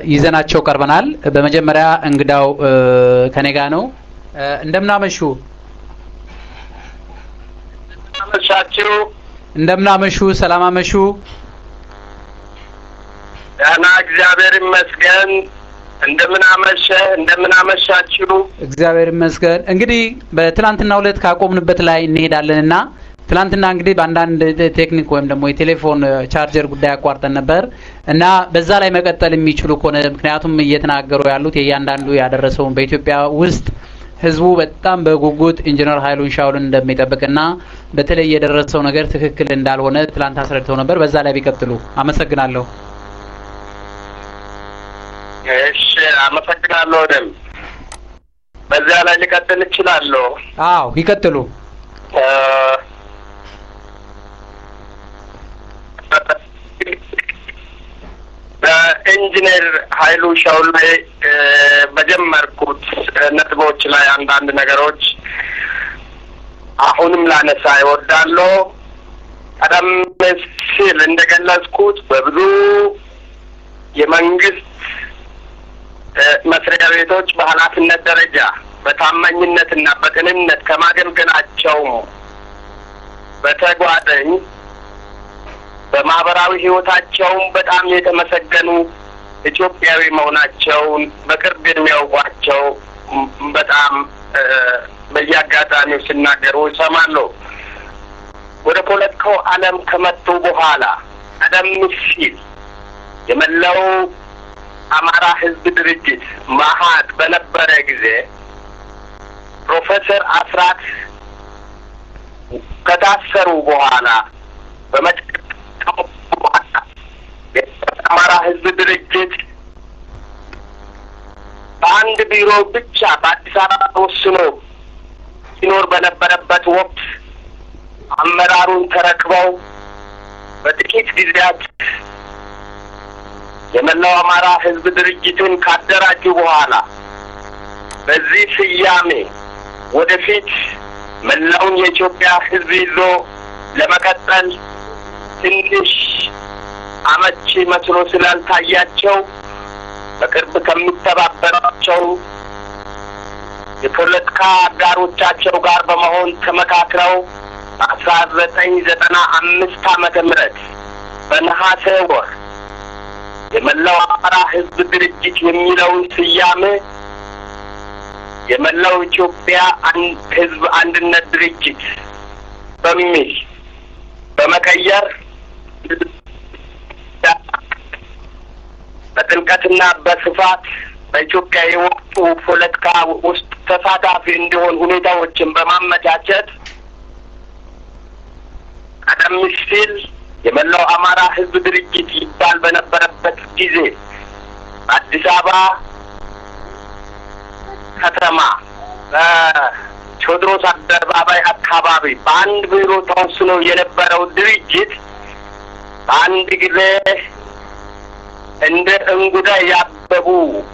ይዘናቸው ቀርበናል። በመጀመሪያ እንግዳው ከኔ ጋ ነው። እንደምናመሹ አመሻችሁ። እንደምናመሹ፣ ሰላም አመሹ። ደህና እግዚአብሔር ይመስገን። እንደምን አመሸ፣ እንደምን አመሻችሁ። እግዚአብሔር ይመስገን። እንግዲህ በትናንትና ሁለት ካቆምንበት ላይ እንሄዳለን እና ትናንትና እንግዲህ በአንዳንድ ቴክኒክ ወይም ደግሞ የቴሌፎን ቻርጀር ጉዳይ አቋርጠን ነበር እና በዛ ላይ መቀጠል የሚችሉ ከሆነ ምክንያቱም እየተናገሩ ያሉት የእያንዳንዱ ያደረሰውን በኢትዮጵያ ውስጥ ህዝቡ በጣም በጉጉት ኢንጂነር ኃይሉን ሻውልን እንደሚጠብቅና በተለይ የደረሰው ነገር ትክክል እንዳልሆነ ትላንት አስረድተው ነበር። በዛ ላይ ቢቀጥሉ አመሰግናለሁ። እሺ፣ አመሰግናለሁ። ደም በዚያ ላይ ሊቀጥል እችላለሁ። አዎ ይቀጥሉ። በኢንጂነር ኃይሉ ሻውል ላይ በጀመርኩት ነጥቦች ላይ አንዳንድ ነገሮች አሁንም ላነሳ ይወዳለሁ። ቀደም ሲል እንደገለጽኩት በብዙ የመንግስት መስሪያ ቤቶች በኃላፊነት ደረጃ በታማኝነትና በቅንነት ከማገልገላቸውም በተጓዳኝ በማህበራዊ ህይወታቸውም በጣም የተመሰገኑ ኢትዮጵያዊ መሆናቸውን በቅርብ የሚያውቋቸው በጣም በየአጋጣሚው ሲናገሩ ይሰማለሁ። ወደ ፖለቲካው ዓለም ከመጡ በኋላ ቀደም ሲል የመላው አማራ ህዝብ ድርጅት መሀድ በነበረ ጊዜ ፕሮፌሰር አስራት ከታሰሩ በኋላ በመጨረሻው በኋላ የአማራ ህዝብ ድርጅት በአንድ ቢሮ ብቻ በአዲስ አበባ ተወስኖ ሲኖር በነበረበት ወቅት አመራሩን ተረክበው በጥቂት ጊዜያት የመላው አማራ ህዝብ ድርጅትን ካደራጁ በኋላ በዚህ ስያሜ ወደፊት መላውን የኢትዮጵያ ህዝብ ይዞ ለመቀጠል ትንሽ አመቺ መስሎ ስላልታያቸው በቅርብ ከሚተባበሯቸው የፖለቲካ አጋሮቻቸው ጋር በመሆን ተመካክረው በአስራ ዘጠኝ ዘጠና አምስት ዓመተ ምህረት በነሐሴ ወር የመላው አማራ ህዝብ ድርጅት የሚለውን ስያሜ የመላው ኢትዮጵያ ህዝብ አንድነት ድርጅት በሚል በመቀየር በጥልቀትና በስፋት በኢትዮጵያ የወቅቱ ፖለቲካ ውስጥ ተሳታፊ እንዲሆን ሁኔታዎችን በማመቻቸት ቀደም ሲል የመላው አማራ ህዝብ ድርጅት ይባል በነበረበት ጊዜ በአዲስ አበባ ከተማ በቴዎድሮስ አደባባይ አካባቢ በአንድ ቢሮ ተወስኖ የነበረው ድርጅት በአንድ ጊዜ እንደ እንጉዳይ ያበቡ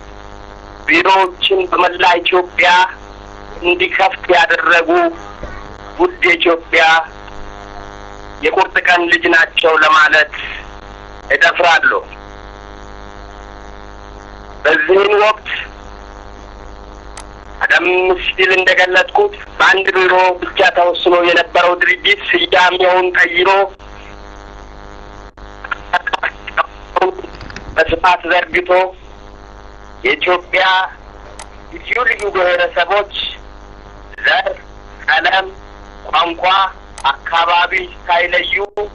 ቢሮዎችን በመላ ኢትዮጵያ እንዲከፍት ያደረጉ ውድ የኢትዮጵያ የቁርጥ ቀን ልጅ ናቸው ለማለት እደፍራለሁ። በዚህን ወቅት ቀደም ሲል እንደገለጽኩት በአንድ ቢሮ ብቻ ተወስኖ የነበረው ድርጅት ስያሜውን ቀይሮ በስፋት ዘርግቶ የኢትዮጵያ ልዩ ልዩ ብሔረሰቦች ዘር፣ ቀለም፣ ቋንቋ፣ አካባቢ ሳይለዩ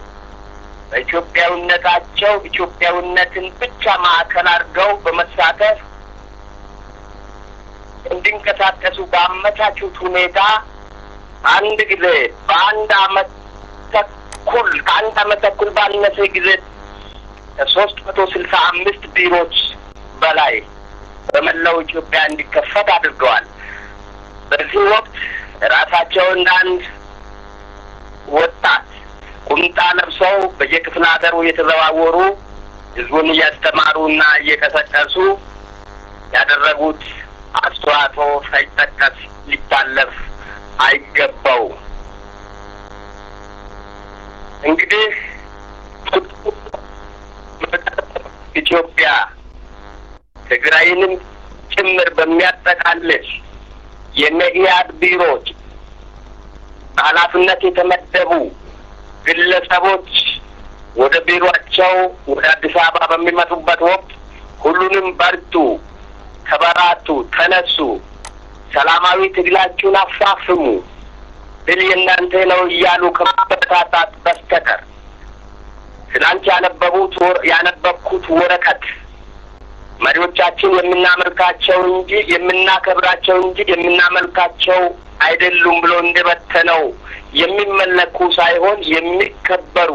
በኢትዮጵያዊነታቸው ኢትዮጵያዊነትን ብቻ ማዕከል አድርገው በመሳተፍ እንዲንቀሳቀሱ ባመቻቹት ሁኔታ አንድ ጊዜ በአንድ አመት ተኩል ከአንድ አመት ተኩል ባነሰ ጊዜ ከሶስት መቶ ስልሳ አምስት ቢሮዎች በላይ በመላው ኢትዮጵያ እንዲከፈት አድርገዋል። በዚህ ወቅት ራሳቸው እንደ አንድ ወጣት ቁምጣ ለብሰው በየክፍለ ሀገሩ እየተዘዋወሩ ህዝቡን እያስተማሩና እየቀሰቀሱ ያደረጉት አስተዋጽኦ ሳይጠቀስ ሊታለፍ አይገባው። እንግዲህ ኢትዮጵያ ትግራይንም ጭምር በሚያጠቃልል የመኢአድ ቢሮዎች በኃላፊነት የተመደቡ ግለሰቦች ወደ ቢሮአቸው ወደ አዲስ አበባ በሚመጡበት ወቅት ሁሉንም በርቱ፣ ተበራቱ፣ ተነሱ፣ ሰላማዊ ትግላችሁን አፋፍሙ፣ ድል የእናንተ ነው እያሉ ከማበረታታት በስተቀር ትናንት ያነበቡት ያነበብኩት ወረቀት መሪዎቻችን የምናመልካቸው እንጂ የምናከብራቸው እንጂ የምናመልካቸው አይደሉም ብሎ እንደበተነው የሚመለኩ ሳይሆን የሚከበሩ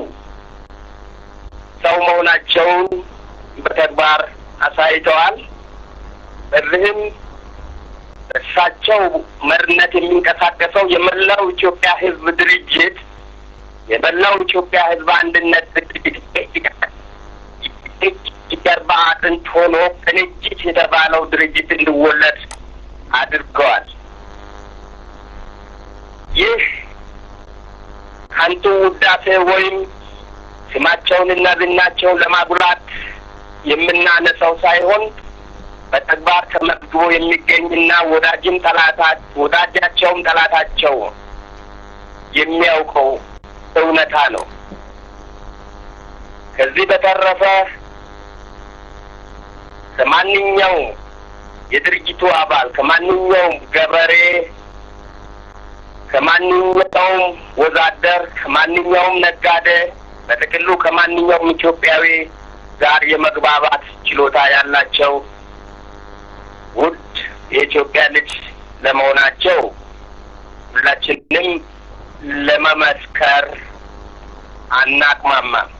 ሰው መሆናቸውን በተግባር አሳይተዋል። በዚህም እሳቸው መሪነት የሚንቀሳቀሰው የመላው ኢትዮጵያ ሕዝብ ድርጅት የመላው ኢትዮጵያ ሕዝብ አንድነት ድርጅት ጀርባ አጥንት ሆኖ ቅንጅት የተባለው ድርጅት እንዲወለድ አድርገዋል። ይህ ከንቱ ውዳሴ ወይም ስማቸውንና ዝናቸውን ለማጉላት የምናነሳው ሳይሆን በተግባር ተመዝግቦ የሚገኝና ወዳጅም ጠላታ ወዳጃቸውም ጠላታቸው የሚያውቀው እውነታ ነው። ከዚህ በተረፈ ከማንኛውም የድርጅቱ አባል ከማንኛውም ገበሬ ከማንኛውም ወዛደር ከማንኛውም ነጋዴ በጥቅሉ ከማንኛውም ኢትዮጵያዊ ጋር የመግባባት ችሎታ ያላቸው ውድ የኢትዮጵያ ልጅ ለመሆናቸው ሁላችንም ለመመስከር አናቅማማም።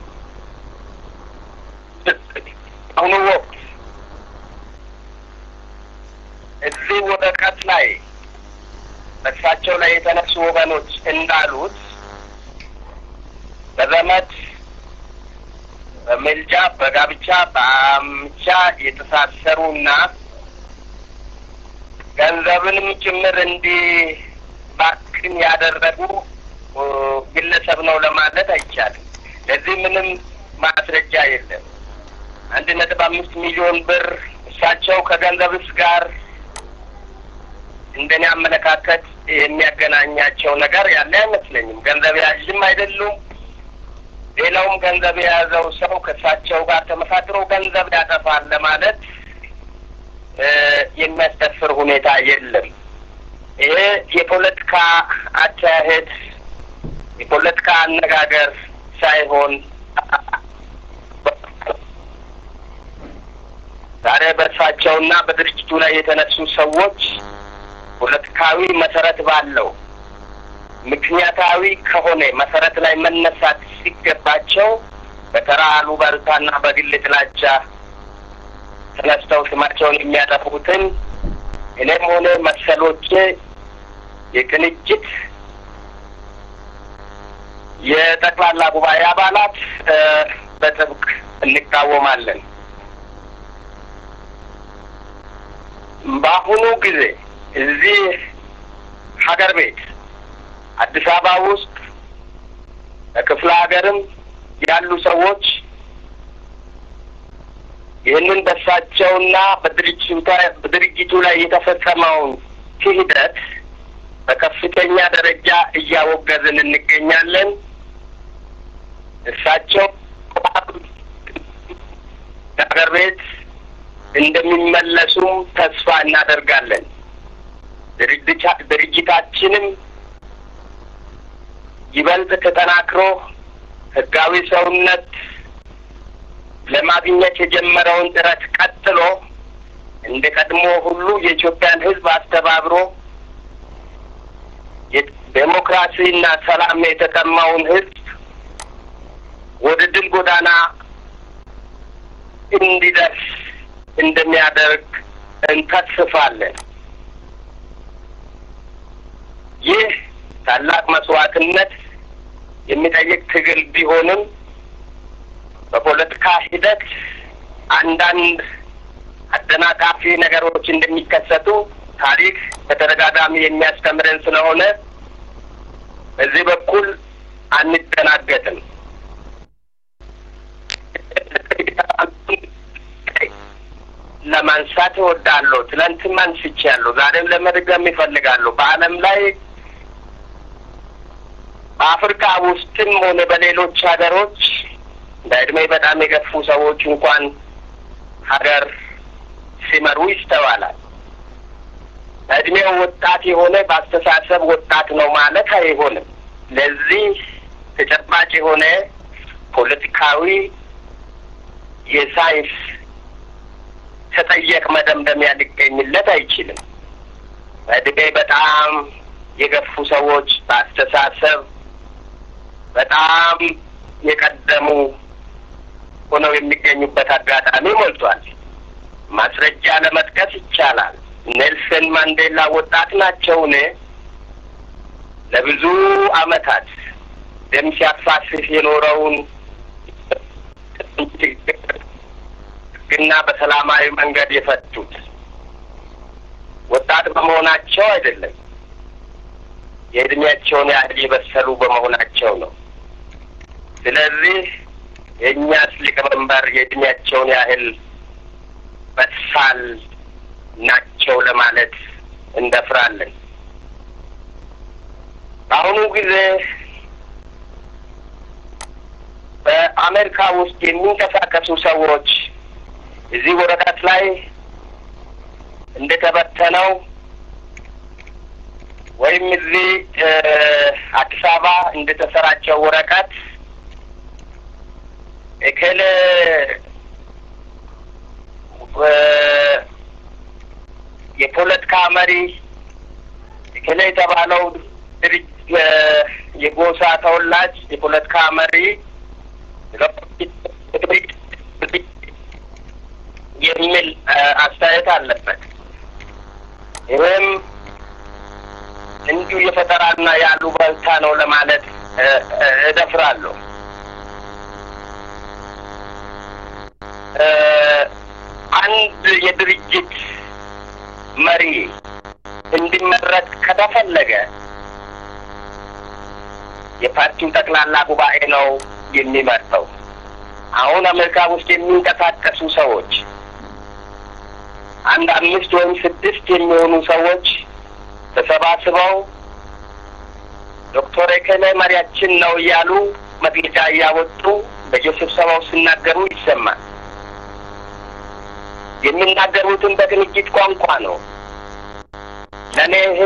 አሁኑ ወቅት እዚህ ወረቀት ላይ በእሳቸው ላይ የተነሱ ወገኖች እንዳሉት በዘመድ በምልጃ በጋብቻ በአምቻ የተሳሰሩና ገንዘብንም ጭምር እንዲባክን ያደረጉ ግለሰብ ነው ለማለት አይቻልም። ለዚህ ምንም ማስረጃ የለም። አንድ ነጥብ አምስት ሚሊዮን ብር እሳቸው ከገንዘብስ ጋር እንደኔ አመለካከት የሚያገናኛቸው ነገር ያለ አይመስለኝም። ገንዘብ ያዥም አይደሉም። ሌላውም ገንዘብ የያዘው ሰው ከእሳቸው ጋር ተመሳጥሮ ገንዘብ ያጠፋል ለማለት የሚያስደፍር ሁኔታ የለም። ይሄ የፖለቲካ አካሄድ የፖለቲካ አነጋገር ሳይሆን ዛሬ በእርሳቸውና በድርጅቱ ላይ የተነሱ ሰዎች ፖለቲካዊ መሰረት ባለው ምክንያታዊ ከሆነ መሰረት ላይ መነሳት ሲገባቸው በተራ አሉባልታና በግል ጥላቻ ተነስተው ስማቸውን የሚያጠፉትን እኔም ሆነ መሰሎቼ የቅንጅት የጠቅላላ ጉባኤ አባላት በጥብቅ እንቃወማለን። በአሁኑ ጊዜ እዚህ ሀገር ቤት አዲስ አበባ ውስጥ በክፍለ ሀገርም ያሉ ሰዎች ይህንን በሳቸውና በድርጅቱ ላይ የተፈጸመውን ክህደት በከፍተኛ ደረጃ እያወገዝን እንገኛለን። እሳቸው ሀገር ቤት እንደሚመለሱም ተስፋ እናደርጋለን። ድርጅታችንም ይበልጥ ተጠናክሮ ህጋዊ ሰውነት ለማግኘት የጀመረውን ጥረት ቀጥሎ እንደ ቀድሞ ሁሉ የኢትዮጵያን ሕዝብ አስተባብሮ ዴሞክራሲና ሰላም የተጠማውን ሕዝብ ወደ ድል ጎዳና እንዲደርስ እንደሚያደርግ እንተስፋለን። ይህ ታላቅ መስዋዕትነት የሚጠይቅ ትግል ቢሆንም በፖለቲካ ሂደት አንዳንድ አደናቃፊ ነገሮች እንደሚከሰቱ ታሪክ በተደጋጋሚ የሚያስተምረን ስለሆነ በዚህ በኩል አንደናገጥም። ለማንሳት እወዳለሁ። ትናንትም አንስቻለሁ፣ ዛሬም ለመድገም ይፈልጋለሁ። በዓለም ላይ በአፍሪካ ውስጥም ሆነ በሌሎች ሀገሮች በእድሜ በጣም የገፉ ሰዎች እንኳን ሀገር ሲመሩ ይስተዋላል። በእድሜው ወጣት የሆነ በአስተሳሰብ ወጣት ነው ማለት አይሆንም። ለዚህ ተጨባጭ የሆነ ፖለቲካዊ የሳይንስ ተጠየቅ መደምደሚያ ሊገኝለት አይችልም። በእድሜ በጣም የገፉ ሰዎች በአስተሳሰብ በጣም የቀደሙ ሆነው የሚገኙበት አጋጣሚ ሞልቷል። ማስረጃ ለመጥቀስ ይቻላል። ኔልሰን ማንዴላ ወጣት ናቸውን? ለብዙ ዓመታት ደም ሲያፋስስ የኖረውን ግና በሰላማዊ መንገድ የፈቱት ወጣት በመሆናቸው አይደለም፣ የእድሜያቸውን ያህል የበሰሉ በመሆናቸው ነው። ስለዚህ የእኛስ ሊቀመንበር የእድሜያቸውን ያህል በሳል ናቸው ለማለት እንደፍራለን። በአሁኑ ጊዜ በአሜሪካ ውስጥ የሚንቀሳቀሱ ሰዎች እዚህ ወረቀት ላይ እንደተበተነው ወይም እዚህ አዲስ አበባ እንደተሰራጨው ወረቀት እከሌ የፖለቲካ መሪ እከሌ የተባለው ድርጅት የጎሳ ተወላጅ የፖለቲካ መሪ የሚል አስተያየት አለበት። ይህም እንዲሁ የፈጠራና የአሉባልታ ነው ለማለት እደፍራለሁ። አንድ የድርጅት መሪ እንዲመረጥ ከተፈለገ የፓርቲው ጠቅላላ ጉባኤ ነው የሚመርጠው። አሁን አሜሪካ ውስጥ የሚንቀሳቀሱ ሰዎች አንድ አምስት ወይም ስድስት የሚሆኑ ሰዎች ተሰባስበው ዶክተር ኤከሌ መሪያችን ነው እያሉ መግለጫ እያወጡ በየስብሰባው ሲናገሩ ይሰማል። የሚናገሩትን በቅንጅት ቋንቋ ነው። ለእኔ ይሄ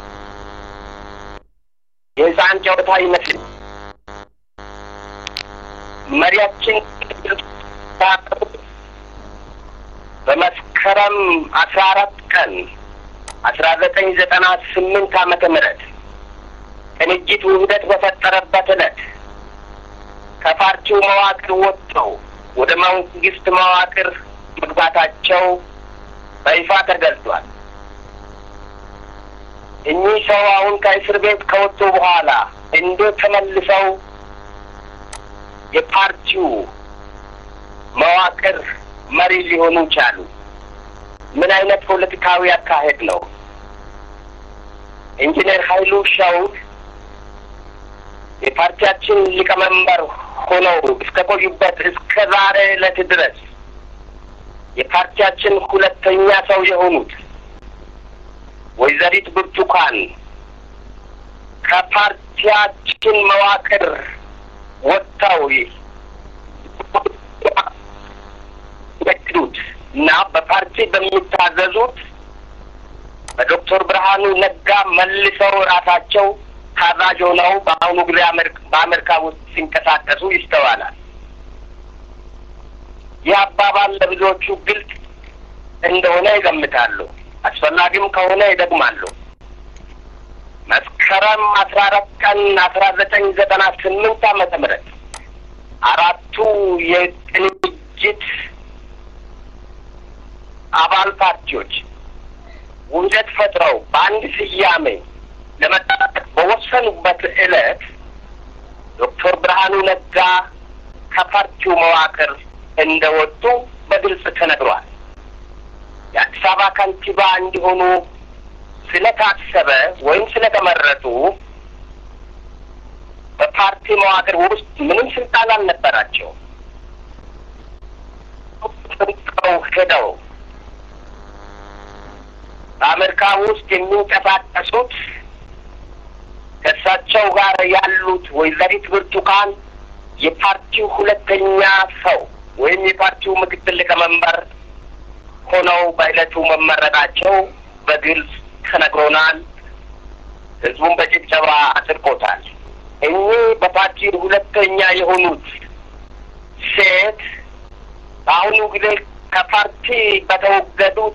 የህፃን ጨዋታ ይመስል መሪያችን በመስከረም አስራ አራት ቀን አስራ ዘጠኝ ዘጠና ስምንት ዓመተ ምህረት ቅንጅት ውህደት በፈጠረበት ዕለት ከፓርቲው መዋቅር ወጥተው ወደ መንግስት መዋቅር መግባታቸው በይፋ ተገልጿል። እኚህ ሰው አሁን ከእስር ቤት ከወጡ በኋላ እንዴት ተመልሰው የፓርቲው መዋቅር መሪ ሊሆኑ ቻሉ? ምን አይነት ፖለቲካዊ አካሄድ ነው? ኢንጂነር ኃይሉ ሻውል የፓርቲያችን ሊቀመንበር ሆነው እስከ ቆዩበት እስከ ዛሬ ዕለት ድረስ የፓርቲያችን ሁለተኛ ሰው የሆኑት ወይዘሪት ብርቱካን ከፓርቲያችን መዋቅር ወጥተው የሚያግዱት እና በፓርቲ በሚታዘዙት በዶክተር ብርሃኑ ነጋ መልሰው ራሳቸው ታዛዥ ሆነው በአሁኑ ጊዜ በአሜሪካ ውስጥ ሲንቀሳቀሱ ይስተዋላል። ይህ አባባል ለብዙዎቹ ግልጽ እንደሆነ ይገምታሉ። አስፈላጊም ከሆነ ይደግማሉ። መስከረም አስራ አራት ቀን አስራ ዘጠኝ ዘጠና ስምንት ዓመተ ምህረት አራቱ የቅንጅት አባል ፓርቲዎች ውህደት ፈጥረው በአንድ ስያሜ ለመጠቀም በወሰኑበት ዕለት ዶክተር ብርሃኑ ነጋ ከፓርቲው መዋቅር እንደወጡ በግልጽ ተነግሯል። የአዲስ አበባ ከንቲባ እንዲሆኑ ስለታሰበ ወይም ስለተመረጡ በፓርቲ መዋቅር ውስጥ ምንም ስልጣን አልነበራቸውም። ሄደው በአሜሪካ ውስጥ የሚንቀሳቀሱት ከእሳቸው ጋር ያሉት ወይዘሪት ብርቱካን የፓርቲው ሁለተኛ ሰው ወይም የፓርቲው ምክትል ሊቀመንበር ሆነው በዕለቱ መመረጣቸው በግልጽ ተነግሮናል። ህዝቡን በጭብጨባ አጽድቆታል። እኚህ በፓርቲው ሁለተኛ የሆኑት ሴት በአሁኑ ጊዜ ከፓርቲ በተወገዱት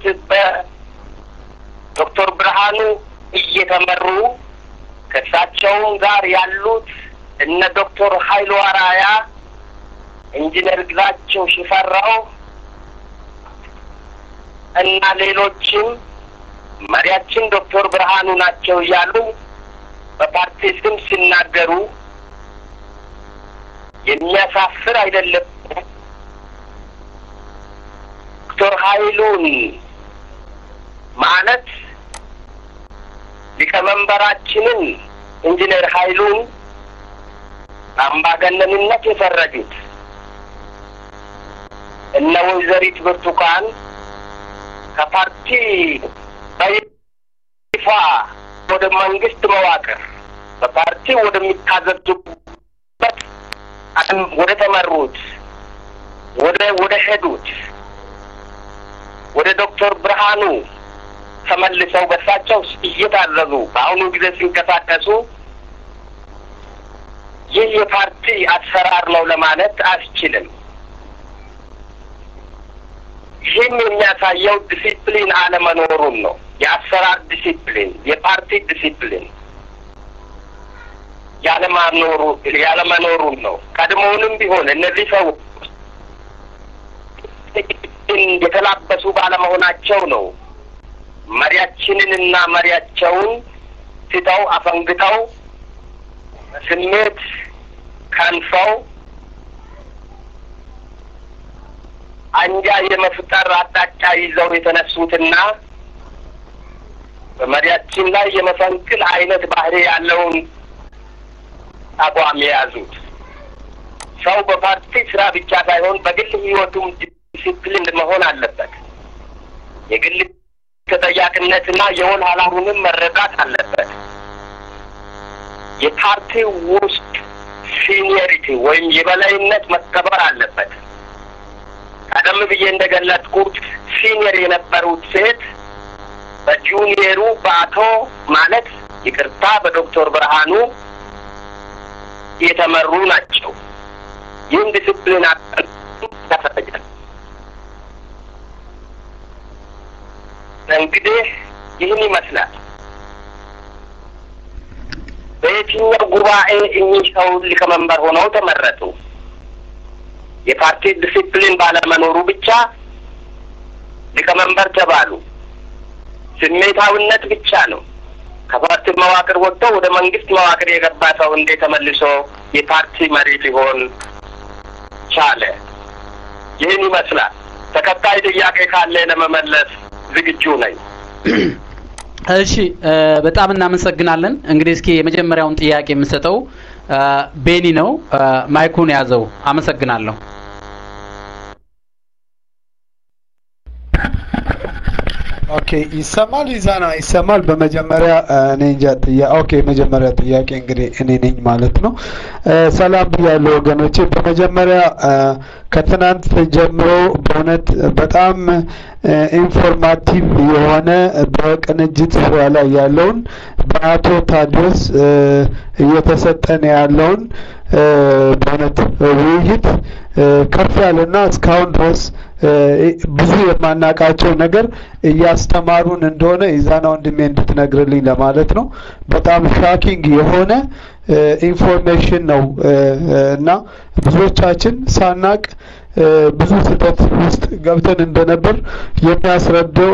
በዶክተር ብርሃኑ እየተመሩ ከእሳቸውም ጋር ያሉት እነ ዶክተር ሀይሉ አራያ፣ ኢንጂነር ግዛቸው ሽፈራው እና ሌሎችም መሪያችን ዶክተር ብርሃኑ ናቸው እያሉ በፓርቲ ስም ሲናገሩ የሚያሳፍር አይደለም። ዶክተር ሀይሉን ማለት ሊቀመንበራችንን ኢንጂነር ሀይሉን አምባገነንነት የፈረጁት እነ ወይዘሪት ብርቱካን ከፓርቲ በይፋ ወደ መንግስት መዋቅር በፓርቲ ወደሚታዘዙበት ወደ ተመሩት ወደ ወደ ሄዱት ወደ ዶክተር ብርሃኑ ተመልሰው በሳቸው እየታዘዙ በአሁኑ ጊዜ ሲንቀሳቀሱ ይህ የፓርቲ አሰራር ነው ለማለት አስችልም። ይህም የሚያሳየው ዲሲፕሊን አለመኖሩን ነው። የአሰራር ዲሲፕሊን፣ የፓርቲ ዲሲፕሊን ያለማኖሩ ያለመኖሩን ነው። ቀድሞውንም ቢሆን እነዚህ ሰዎች የተላበሱ ባለመሆናቸው ነው መሪያችንንና መሪያቸውን ትተው አፈንግተው ስሜት ከንፈው አንጃ የመፍጠር አቅጣጫ ይዘው የተነሱትና በመሪያችን ላይ የመፈንቅል አይነት ባህሪ ያለውን አቋም የያዙት ሰው በፓርቲ ስራ ብቻ ሳይሆን በግል ሕይወቱም ዲሲፕሊን መሆን አለበት። የግል ተጠያቂነትና የወል ኃላፊነቱንም መረዳት አለበት። የፓርቲ ውስጥ ሲኒየሪቲ ወይም የበላይነት መከበር አለበት። ቀደም ብዬ እንደገለጥኩት ሲኒየር የነበሩት ሴት በጁኒየሩ በአቶ ማለት ይቅርታ በዶክተር ብርሃኑ የተመሩ ናቸው። ይህም ዲስፕሊን ያሳያል። እንግዲህ ይህን ይመስላል። በየትኛው ጉባኤ እኚህ ሰው ሊቀመንበር ሆነው ተመረጡ? የፓርቲ ዲሲፕሊን ባለመኖሩ ብቻ ሊቀመንበር ተባሉ። ስሜታዊነት ብቻ ነው። ከፓርቲ መዋቅር ወጥቶ ወደ መንግስት መዋቅር የገባ ሰው እንዴት ተመልሶ የፓርቲ መሪ ሊሆን ቻለ? ይህን ይመስላል። ተከታይ ጥያቄ ካለ ለመመለስ ዝግጁ ነኝ። እሺ በጣም እናመሰግናለን። እንግዲህ እስኪ የመጀመሪያውን ጥያቄ የምሰጠው ቤኒ ነው። ማይኩን ያዘው። አመሰግናለሁ። ኦኬ ይሰማል። ይዛና ይሰማል። በመጀመሪያ እኔ እንጃ ጥያ ኦኬ መጀመሪያ ጥያቄ እንግዲህ እኔ ነኝ ማለት ነው። ሰላም ብያለሁ ወገኖቼ። በመጀመሪያ ከትናንት ጀምሮ በእውነት በጣም ኢንፎርማቲቭ የሆነ በቅንጅት ዙሪያ ላይ ያለውን በአቶ ታዲዮስ እየተሰጠን ያለውን በእውነት ውይይት ከፍ ያለና እስካሁን ድረስ ብዙ የማናውቃቸው ነገር እያስተማሩን እንደሆነ ኢዛና ወንድሜ እንድትነግርልኝ ለማለት ነው። በጣም ሻኪንግ የሆነ ኢንፎርሜሽን ነው እና ብዙዎቻችን ሳናቅ ብዙ ስህተት ውስጥ ገብተን እንደነበር የሚያስረዳው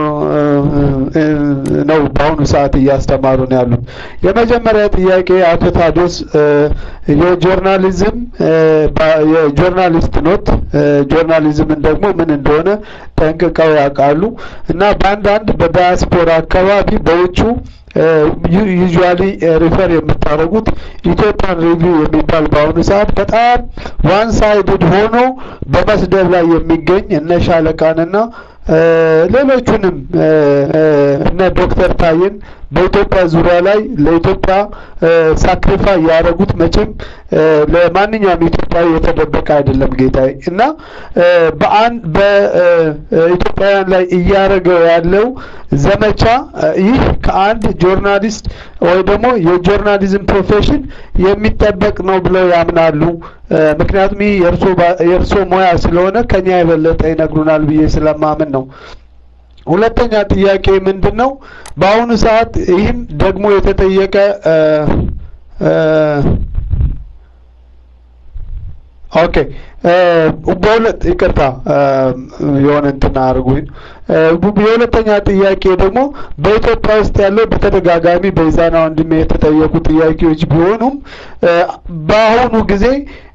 ነው። በአሁኑ ሰዓት እያስተማሩ ነው ያሉት። የመጀመሪያ ጥያቄ አቶ ታዲዮስ የጆርናሊዝም የጆርናሊስት ኖት ጆርናሊዝምን ደግሞ ምን እንደሆነ ጠንቅቀው ያውቃሉ እና በአንዳንድ በዳያስፖራ አካባቢ በውጩ ዩዥዋሊ ሪፈር የምታደርጉት ኢትዮጵያን ሪቪው የሚባል በአሁኑ ሰዓት በጣም ዋን ሳይድድ ሆኖ በመስደብ ላይ የሚገኝ እነ ሻለቃንና ሌሎቹንም እነ ዶክተር ታዬን በኢትዮጵያ ዙሪያ ላይ ለኢትዮጵያ ሳክሪፋይ ያደረጉት መቼም ለማንኛውም ኢትዮጵያዊ የተደበቀ አይደለም ጌታዬ እና በአንድ በኢትዮጵያውያን ላይ እያደረገው ያለው ዘመቻ ይህ ከአንድ ጆርናሊስት ወይ ደግሞ የጆርናሊዝም ፕሮፌሽን የሚጠበቅ ነው ብለው ያምናሉ። ምክንያቱም ይህ የእርሶ ሙያ ስለሆነ ከኛ የበለጠ ይነግሩናል ብዬ ስለማምን ነው። ሁለተኛ ጥያቄ ምንድን ነው? በአሁኑ ሰዓት ይህም ደግሞ የተጠየቀ ኦኬ በሁለት ይቅርታ የሆነ እንትን አድርጉኝ። የሁለተኛ ጥያቄ ደግሞ በኢትዮጵያ ውስጥ ያለው በተደጋጋሚ በኢዛና ወንድሜ የተጠየቁ ጥያቄዎች ቢሆኑም በአሁኑ ጊዜ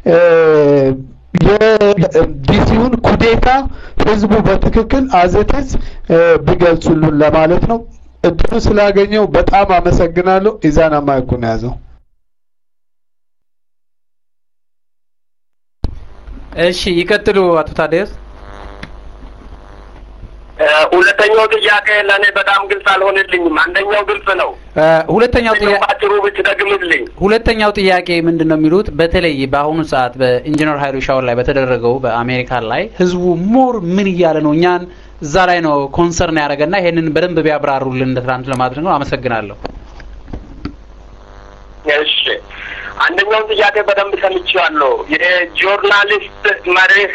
የዲሲውን ኩዴታ ህዝቡ በትክክል አዘተዝ ቢገልጹልን ለማለት ነው። እድሉ ስላገኘው በጣም አመሰግናለሁ። ኢዛና ማይኩን ያዘው። እሺ ይቀጥሉ አቶ ታዲያስ። ሁለተኛው ጥያቄ ለእኔ በጣም ግልጽ አልሆነልኝም። አንደኛው ግልጽ ነው። ሁለተኛው ጥያቄ ባጭሩ ብትደግምልኝ። ሁለተኛው ጥያቄ ምንድን ነው የሚሉት በተለይ በአሁኑ ሰዓት በኢንጂነር ሀይሉ ሻውል ላይ በተደረገው በአሜሪካን ላይ ህዝቡ ሞር ምን እያለ ነው እኛን እዛ ላይ ነው ኮንሰርን ያደረገና ይሄንን በደንብ ቢያብራሩልን እንደ ትናንት ለማድረግ ነው። አመሰግናለሁ። እሺ አንደኛውን ጥያቄ በደንብ ሰምቼዋለሁ። የጆርናሊስት መርህ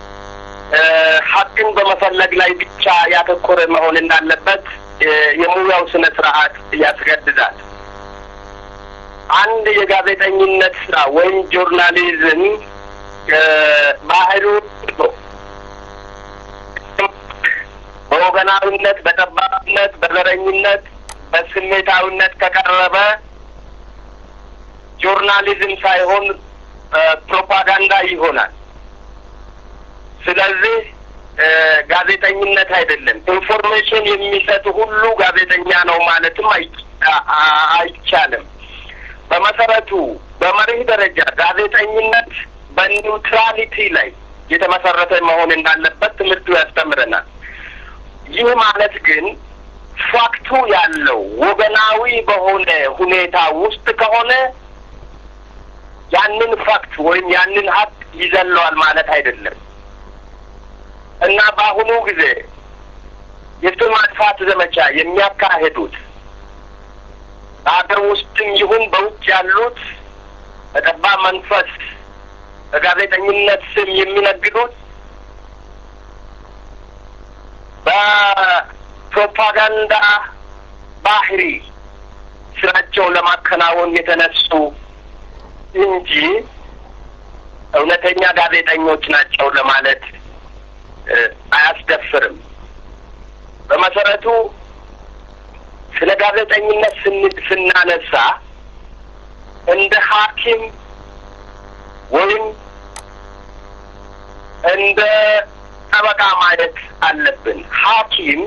ሀቅን በመፈለግ ላይ ብቻ ያተኮረ መሆን እንዳለበት የሙያው ስነ ስርዓት ያስገድዳል። አንድ የጋዜጠኝነት ስራ ወይም ጆርናሊዝም ባህሉ በወገናዊነት፣ በጠባብነት፣ በዘረኝነት፣ በስሜታዊነት ከቀረበ ጆርናሊዝም ሳይሆን ፕሮፓጋንዳ ይሆናል። ስለዚህ ጋዜጠኝነት አይደለም። ኢንፎርሜሽን የሚሰጥ ሁሉ ጋዜጠኛ ነው ማለትም አይቻልም። በመሰረቱ በመርህ ደረጃ ጋዜጠኝነት በኒውትራሊቲ ላይ የተመሰረተ መሆን እንዳለበት ትምህርቱ ያስተምረናል። ይህ ማለት ግን ፋክቱ ያለው ወገናዊ በሆነ ሁኔታ ውስጥ ከሆነ ያንን ፋክት ወይም ያንን ሀቅ ይዘለዋል ማለት አይደለም እና በአሁኑ ጊዜ የስም ማጥፋት ዘመቻ የሚያካሄዱት በሀገር ውስጥም ይሁን በውጭ ያሉት በጠባብ መንፈስ በጋዜጠኝነት ስም የሚነግዱት በፕሮፓጋንዳ ባህሪ ስራቸውን ለማከናወን የተነሱ እንጂ እውነተኛ ጋዜጠኞች ናቸው ለማለት አያስደፍርም። በመሰረቱ ስለ ጋዜጠኝነት ስናነሳ እንደ ሐኪም ወይም እንደ ጠበቃ ማየት አለብን። ሐኪም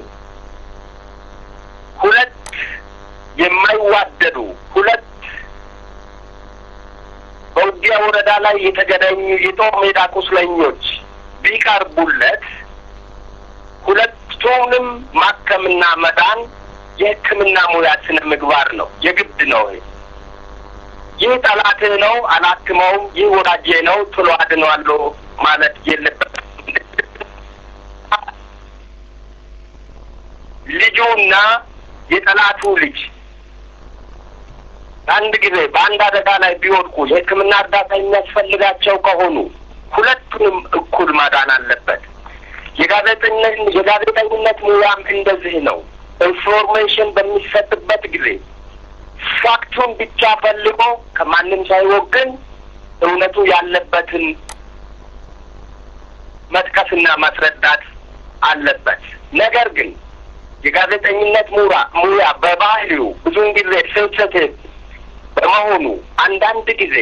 ሁለት የማይዋደዱ ሁለት በውጊያ ወረዳ ላይ የተገናኙ የጦር ሜዳ ቁስለኞች ቢቀርቡለት ሁለቱንም ማከምና መዳን የሕክምና ሙያ ስነ ምግባር ነው፣ የግድ ነው። ይህ ጠላትህ ነው አላክመውም፣ ይህ ወዳጄ ነው ቶሎ አድነዋለሁ ማለት የለበትም። ልጁና የጠላቱ ልጅ አንድ ጊዜ በአንድ አደጋ ላይ ቢወድቁ የሕክምና እርዳታ የሚያስፈልጋቸው ከሆኑ ሁለቱንም እኩል ማዳን አለበት። የጋዜጠኝነት የጋዜጠኝነት ሙያም እንደዚህ ነው። ኢንፎርሜሽን በሚሰጥበት ጊዜ ፋክቱን ብቻ ፈልጎ ከማንም ሳይወግን እውነቱ ያለበትን መጥቀስና ማስረዳት አለበት። ነገር ግን የጋዜጠኝነት ሙራ ሙያ በባህሪው ብዙውን ጊዜ ሴንሲቲቭ በመሆኑ አንዳንድ ጊዜ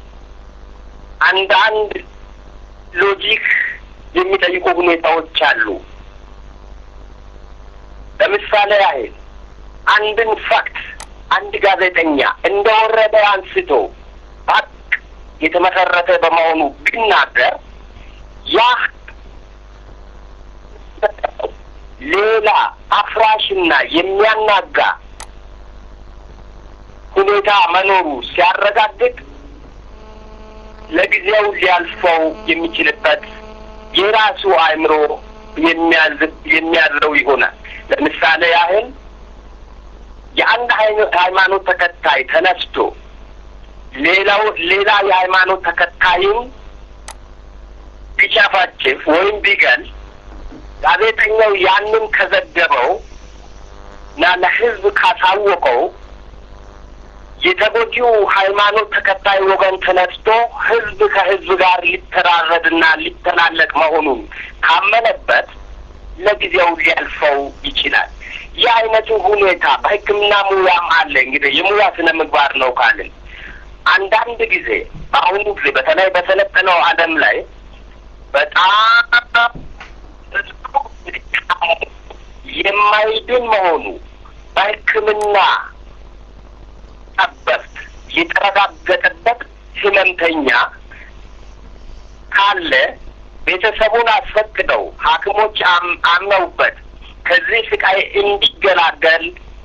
አንዳንድ ሎጂክ የሚጠይቁ ሁኔታዎች አሉ። ለምሳሌ ያህል አንድን ፋክት አንድ ጋዜጠኛ እንደወረደ አንስቶ ሀቅ የተመሰረተ በመሆኑ ቢናገር ያ ሌላ አፍራሽና የሚያናጋ ሁኔታ መኖሩ ሲያረጋግጥ ለጊዜው ሊያልፈው የሚችልበት የራሱ አእምሮ የሚያዝረው ይሆናል። ለምሳሌ ያህል የአንድ ሃይማኖት ተከታይ ተነስቶ ሌላው ሌላ የሃይማኖት ተከታይም ቢጨፈጭፍ ወይም ቢገል ጋዜጠኛው ያንን ከዘገበው እና ለሕዝብ ካሳወቀው የተጎጂው ሃይማኖት ተከታይ ወገን ተነስቶ ሕዝብ ከሕዝብ ጋር ሊተራረድና ሊተላለቅ መሆኑን ካመነበት ለጊዜው ሊያልፈው ይችላል። ይህ አይነቱ ሁኔታ በሕክምና ሙያም አለ። እንግዲህ የሙያ ስነ ምግባር ነው ካልን አንዳንድ ጊዜ በአሁኑ ጊዜ በተለይ በሰለጠነው ዓለም ላይ በጣም የማይድን መሆኑ በሕክምና ጠበብት የተረጋገጠበት ህመምተኛ ካለ ቤተሰቡን አስፈቅደው ሐኪሞች አምነውበት ከዚህ ስቃይ እንዲገላገል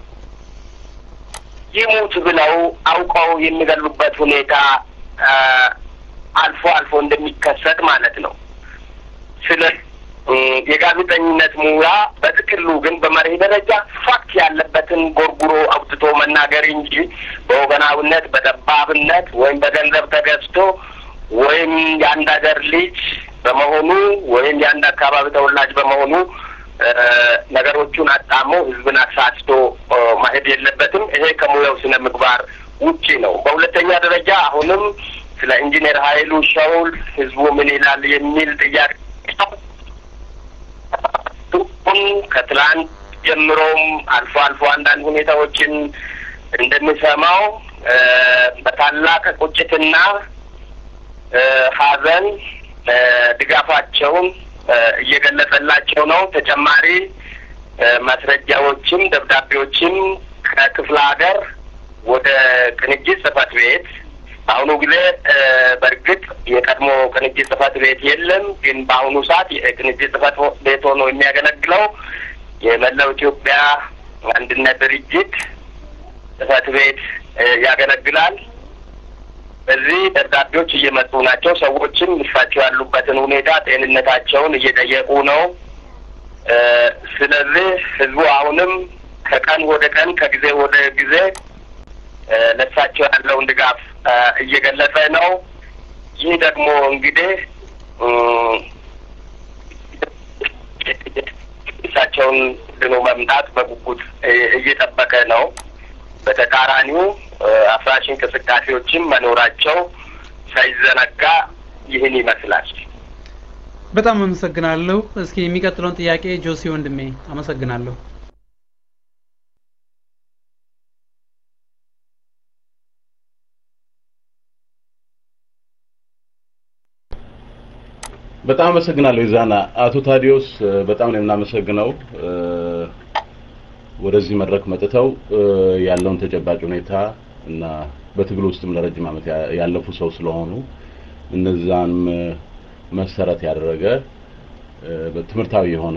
ይሙት ብለው አውቀው የሚገሉበት ሁኔታ አልፎ አልፎ እንደሚከሰት ማለት ነው። ስለ የጋዜጠኝነት ሙያ በጥቅሉ ግን በመርህ ደረጃ ፋክት ያለበትን ጎርጉሮ አውጥቶ መናገር እንጂ በወገናዊነት፣ በጠባብነት ወይም በገንዘብ ተገዝቶ ወይም የአንድ ሀገር ልጅ በመሆኑ ወይም የአንድ አካባቢ ተወላጅ በመሆኑ ነገሮቹን አጣሞ ህዝብን አሳስቶ ማሄድ የለበትም። ይሄ ከሙያው ስነ ምግባር ውጪ ነው። በሁለተኛ ደረጃ አሁንም ስለ ኢንጂነር ኃይሉ ሻውል ህዝቡ ምን ይላል የሚል ጥያቄ ከትላንት ጀምሮም አልፎ አልፎ አንዳንድ ሁኔታዎችን እንደሚሰማው በታላቅ ቁጭትና ሐዘን ድጋፋቸውን እየገለጸላቸው ነው። ተጨማሪ ማስረጃዎችም ደብዳቤዎችም ከክፍለ ሀገር ወደ ቅንጅት ጽህፈት ቤት በአሁኑ ጊዜ በእርግጥ የቀድሞ ቅንጅት ጽህፈት ቤት የለም። ግን በአሁኑ ሰዓት የቅንጅት ጽህፈት ቤት ሆኖ የሚያገለግለው የመላው ኢትዮጵያ አንድነት ድርጅት ጽህፈት ቤት ያገለግላል። በዚህ ደብዳቤዎች እየመጡ ናቸው። ሰዎችም እሳቸው ያሉበትን ሁኔታ ጤንነታቸውን እየጠየቁ ነው። ስለዚህ ህዝቡ አሁንም ከቀን ወደ ቀን ከጊዜ ወደ ጊዜ ለእሳቸው ያለውን ድጋፍ እየገለጸ ነው። ይህ ደግሞ እንግዲህ እሳቸውን ድኖ መምጣት በጉጉት እየጠበቀ ነው። በተቃራኒው አፍራሽ እንቅስቃሴዎችም መኖራቸው ሳይዘነጋ ይህን ይመስላል። በጣም አመሰግናለሁ። እስኪ የሚቀጥለውን ጥያቄ ጆሲ ወንድሜ አመሰግናለሁ። በጣም አመሰግናለሁ ይዛና አቶ ታዲዮስ በጣም ነው የምናመሰግነው ወደዚህ መድረክ መጥተው ያለውን ተጨባጭ ሁኔታ እና በትግል ውስጥም ለረጅም ዓመት ያለፉ ሰው ስለሆኑ እነዛንም መሰረት ያደረገ ትምህርታዊ የሆነ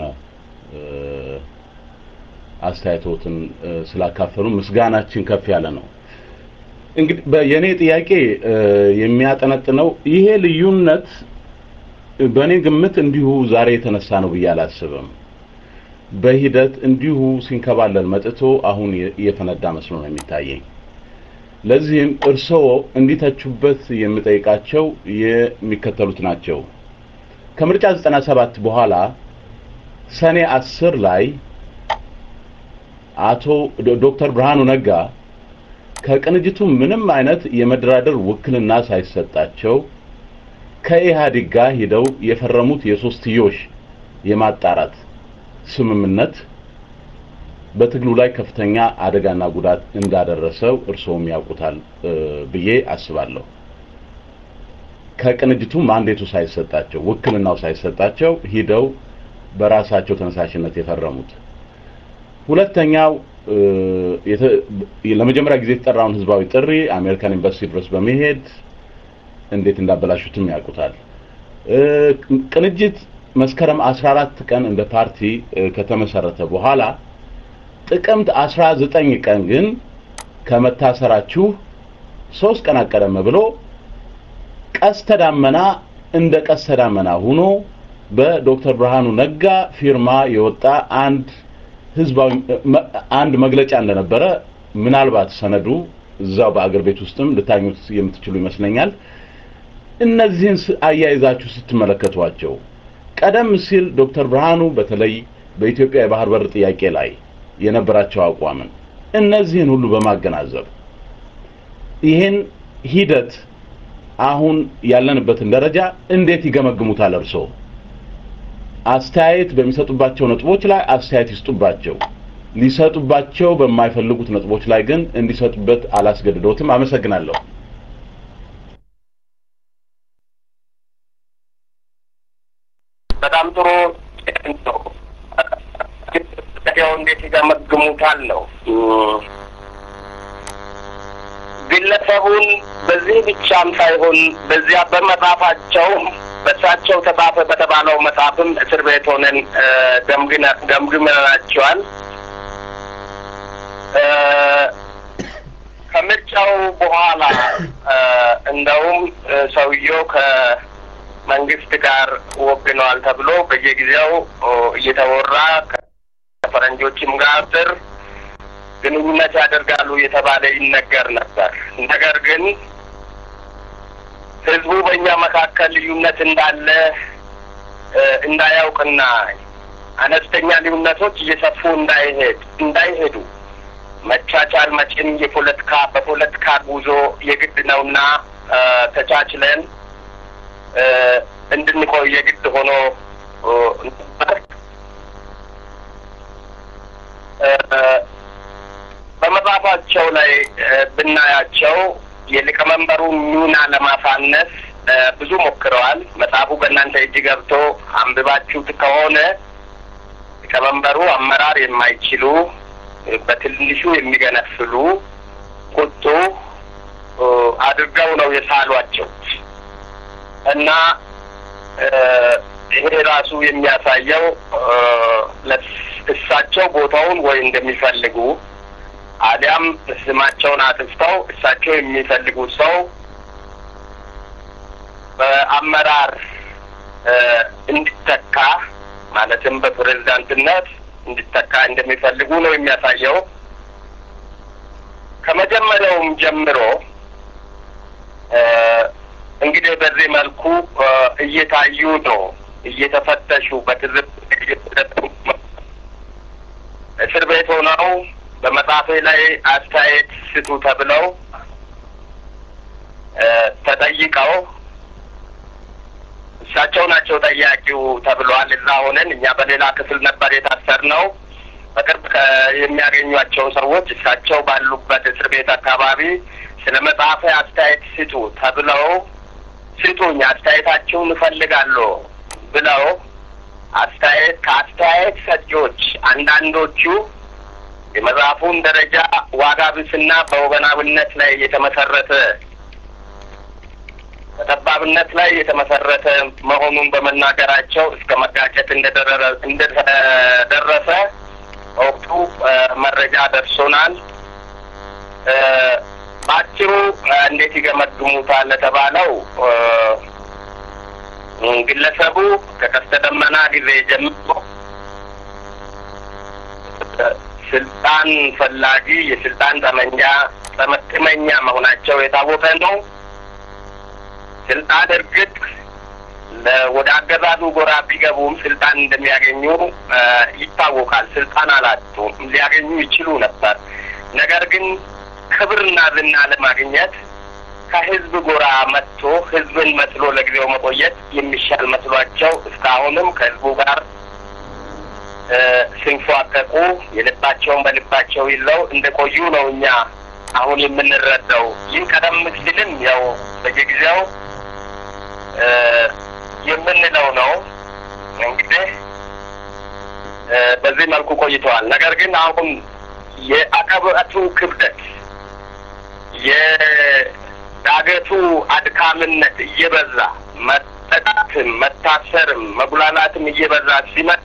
አስተያየቶትን ስላካፈሉ ምስጋናችን ከፍ ያለ ነው። እንግዲህ የኔ ጥያቄ የሚያጠነጥነው ይሄ ልዩነት በእኔ ግምት እንዲሁ ዛሬ የተነሳ ነው ብዬ አላስብም። በሂደት እንዲሁ ሲንከባለል መጥቶ አሁን እየፈነዳ መስሎ ነው የሚታየኝ። ለዚህም እርስዎ እንዲተቹበት የምጠይቃቸው የሚከተሉት ናቸው። ከምርጫ 97 በኋላ ሰኔ 10 ላይ አቶ ዶክተር ብርሃኑ ነጋ ከቅንጅቱ ምንም አይነት የመደራደር ውክልና ሳይሰጣቸው ከኢህአዴግ ጋር ሂደው የፈረሙት የሶስትዮሽ የማጣራት ስምምነት በትግሉ ላይ ከፍተኛ አደጋና ጉዳት እንዳደረሰው እርስዎም ያውቁታል ብዬ አስባለሁ። ከቅንጅቱ ማንዴቱ ሳይሰጣቸው ውክልናው ሳይሰጣቸው ሂደው በራሳቸው ተነሳሽነት የፈረሙት። ሁለተኛው ለመጀመሪያ ጊዜ የተጠራውን ህዝባዊ ጥሪ አሜሪካን ኤምባሲ ድረስ በመሄድ እንዴት እንዳበላሹትም ያውቁታል። ቅንጅት መስከረም 14 ቀን እንደ ፓርቲ ከተመሰረተ በኋላ ጥቅምት 19 ቀን ግን ከመታሰራችሁ ሶስት ቀን ቀደም ብሎ ቀስተ ዳመና እንደ ቀስተ ዳመና ሆኖ በዶክተር ብርሃኑ ነጋ ፊርማ የወጣ አንድ ህዝባዊ አንድ መግለጫ እንደነበረ ምናልባት ሰነዱ እዛው በአገር ቤት ውስጥም ልታኙት የምትችሉ ይመስለኛል። እነዚህን አያይዛችሁ ስትመለከቷቸው ቀደም ሲል ዶክተር ብርሃኑ በተለይ በኢትዮጵያ የባህር በር ጥያቄ ላይ የነበራቸው አቋምን እነዚህን ሁሉ በማገናዘብ ይህን ሂደት አሁን ያለንበትን ደረጃ እንዴት ይገመግሙታል? እርስዎ አስተያየት በሚሰጡባቸው ነጥቦች ላይ አስተያየት ይስጡባቸው። ሊሰጡባቸው በማይፈልጉት ነጥቦች ላይ ግን እንዲሰጡበት አላስገድዶትም። አመሰግናለሁ። በጣም ጥሩ ነው። ያው እንዴት ይገመግሙታል ነው ግለሰቡን በዚህ ብቻም ሳይሆን በዚያ በመጽሐፋቸው በእሳቸው ተጻፈ በተባለው መጽሐፍም እስር ቤት ሆነን ገምግመናቸዋል። ከምርጫው በኋላ እንደውም ሰውየው ከመንግስት ጋር ወግነዋል ተብሎ በየጊዜው እየተወራ ከፈረንጆችም ጋር ስር ግንኙነት ያደርጋሉ የተባለ ይነገር ነበር። ነገር ግን ህዝቡ በእኛ መካከል ልዩነት እንዳለ እንዳያውቅና አነስተኛ ልዩነቶች እየሰፉ እንዳይሄድ እንዳይሄዱ መቻቻል መቼም የፖለቲካ በፖለቲካ ጉዞ የግድ ነውና ተቻችለን እንድንቆይ የግድ ሆኖ ነበር። በመጽሐፋቸው ላይ ብናያቸው የሊቀመንበሩን ሚና ለማሳነስ ብዙ ሞክረዋል። መጽሐፉ በእናንተ እጅ ገብቶ አንብባችሁት ከሆነ ሊቀመንበሩ አመራር የማይችሉ በትንሹ የሚገነፍሉ ቁጡ አድርገው ነው የሳሏቸው እና ይሄ ራሱ የሚያሳየው እሳቸው ቦታውን ወይ እንደሚፈልጉ አሊያም ስማቸውን አጥፍተው እሳቸው የሚፈልጉት ሰው በአመራር እንዲተካ ማለትም በፕሬዝዳንትነት እንዲተካ እንደሚፈልጉ ነው የሚያሳየው። ከመጀመሪያውም ጀምሮ እንግዲህ በዚህ መልኩ እየታዩ ነው እየተፈተሹ በትዝብ እስር ቤት ሆነው በመጽሐፌ ላይ አስተያየት ስጡ ተብለው ተጠይቀው እሳቸው ናቸው ጠያቂው ተብሏል። እዛ ሆነን እኛ በሌላ ክፍል ነበር የታሰርነው። በቅርብ የሚያገኟቸው ሰዎች እሳቸው ባሉበት እስር ቤት አካባቢ ስለ መጽሐፌ አስተያየት ስጡ ተብለው ስጡኝ፣ አስተያየታችሁን እፈልጋለሁ ብለው አስተያየት ከአስተያየት ሰጪዎች አንዳንዶቹ የመጽሐፉን ደረጃ ዋጋ ቢስና በወገናዊነት ላይ የተመሰረተ በጠባብነት ላይ የተመሰረተ መሆኑን በመናገራቸው እስከ መጋጨት እንደደረሰ በወቅቱ መረጃ ደርሶናል። በአጭሩ እንዴት ይገመግሙታል ለተባለው ግለሰቡ ከቀስተ ደመና ጊዜ ጀምሮ ስልጣን ፈላጊ የስልጣን ጠመንጃ ጠመጥመኛ መሆናቸው የታወቀ ነው። ስልጣን እርግጥ ወደ አገዛዙ ጎራ ቢገቡም ስልጣን እንደሚያገኙ ይታወቃል። ስልጣን አላጡም፣ ሊያገኙ ይችሉ ነበር። ነገር ግን ክብርና ዝና ለማግኘት ከህዝብ ጎራ መጥቶ ህዝብን መስሎ ለጊዜው መቆየት የሚሻል መስሏቸው እስካሁንም ከህዝቡ ጋር ሲንፏቀቁ የልባቸውን በልባቸው ይለው እንደቆዩ ነው እኛ አሁን የምንረዳው። ይህ ቀደም ሲልም ያው በየጊዜው የምንለው ነው። እንግዲህ በዚህ መልኩ ቆይተዋል። ነገር ግን አሁን የአቀበቱ ክብደት የዳገቱ አድካምነት እየበዛ መጥቶ መጠቃትም መታሰርም መጉላላትም እየበዛ ሲመጣ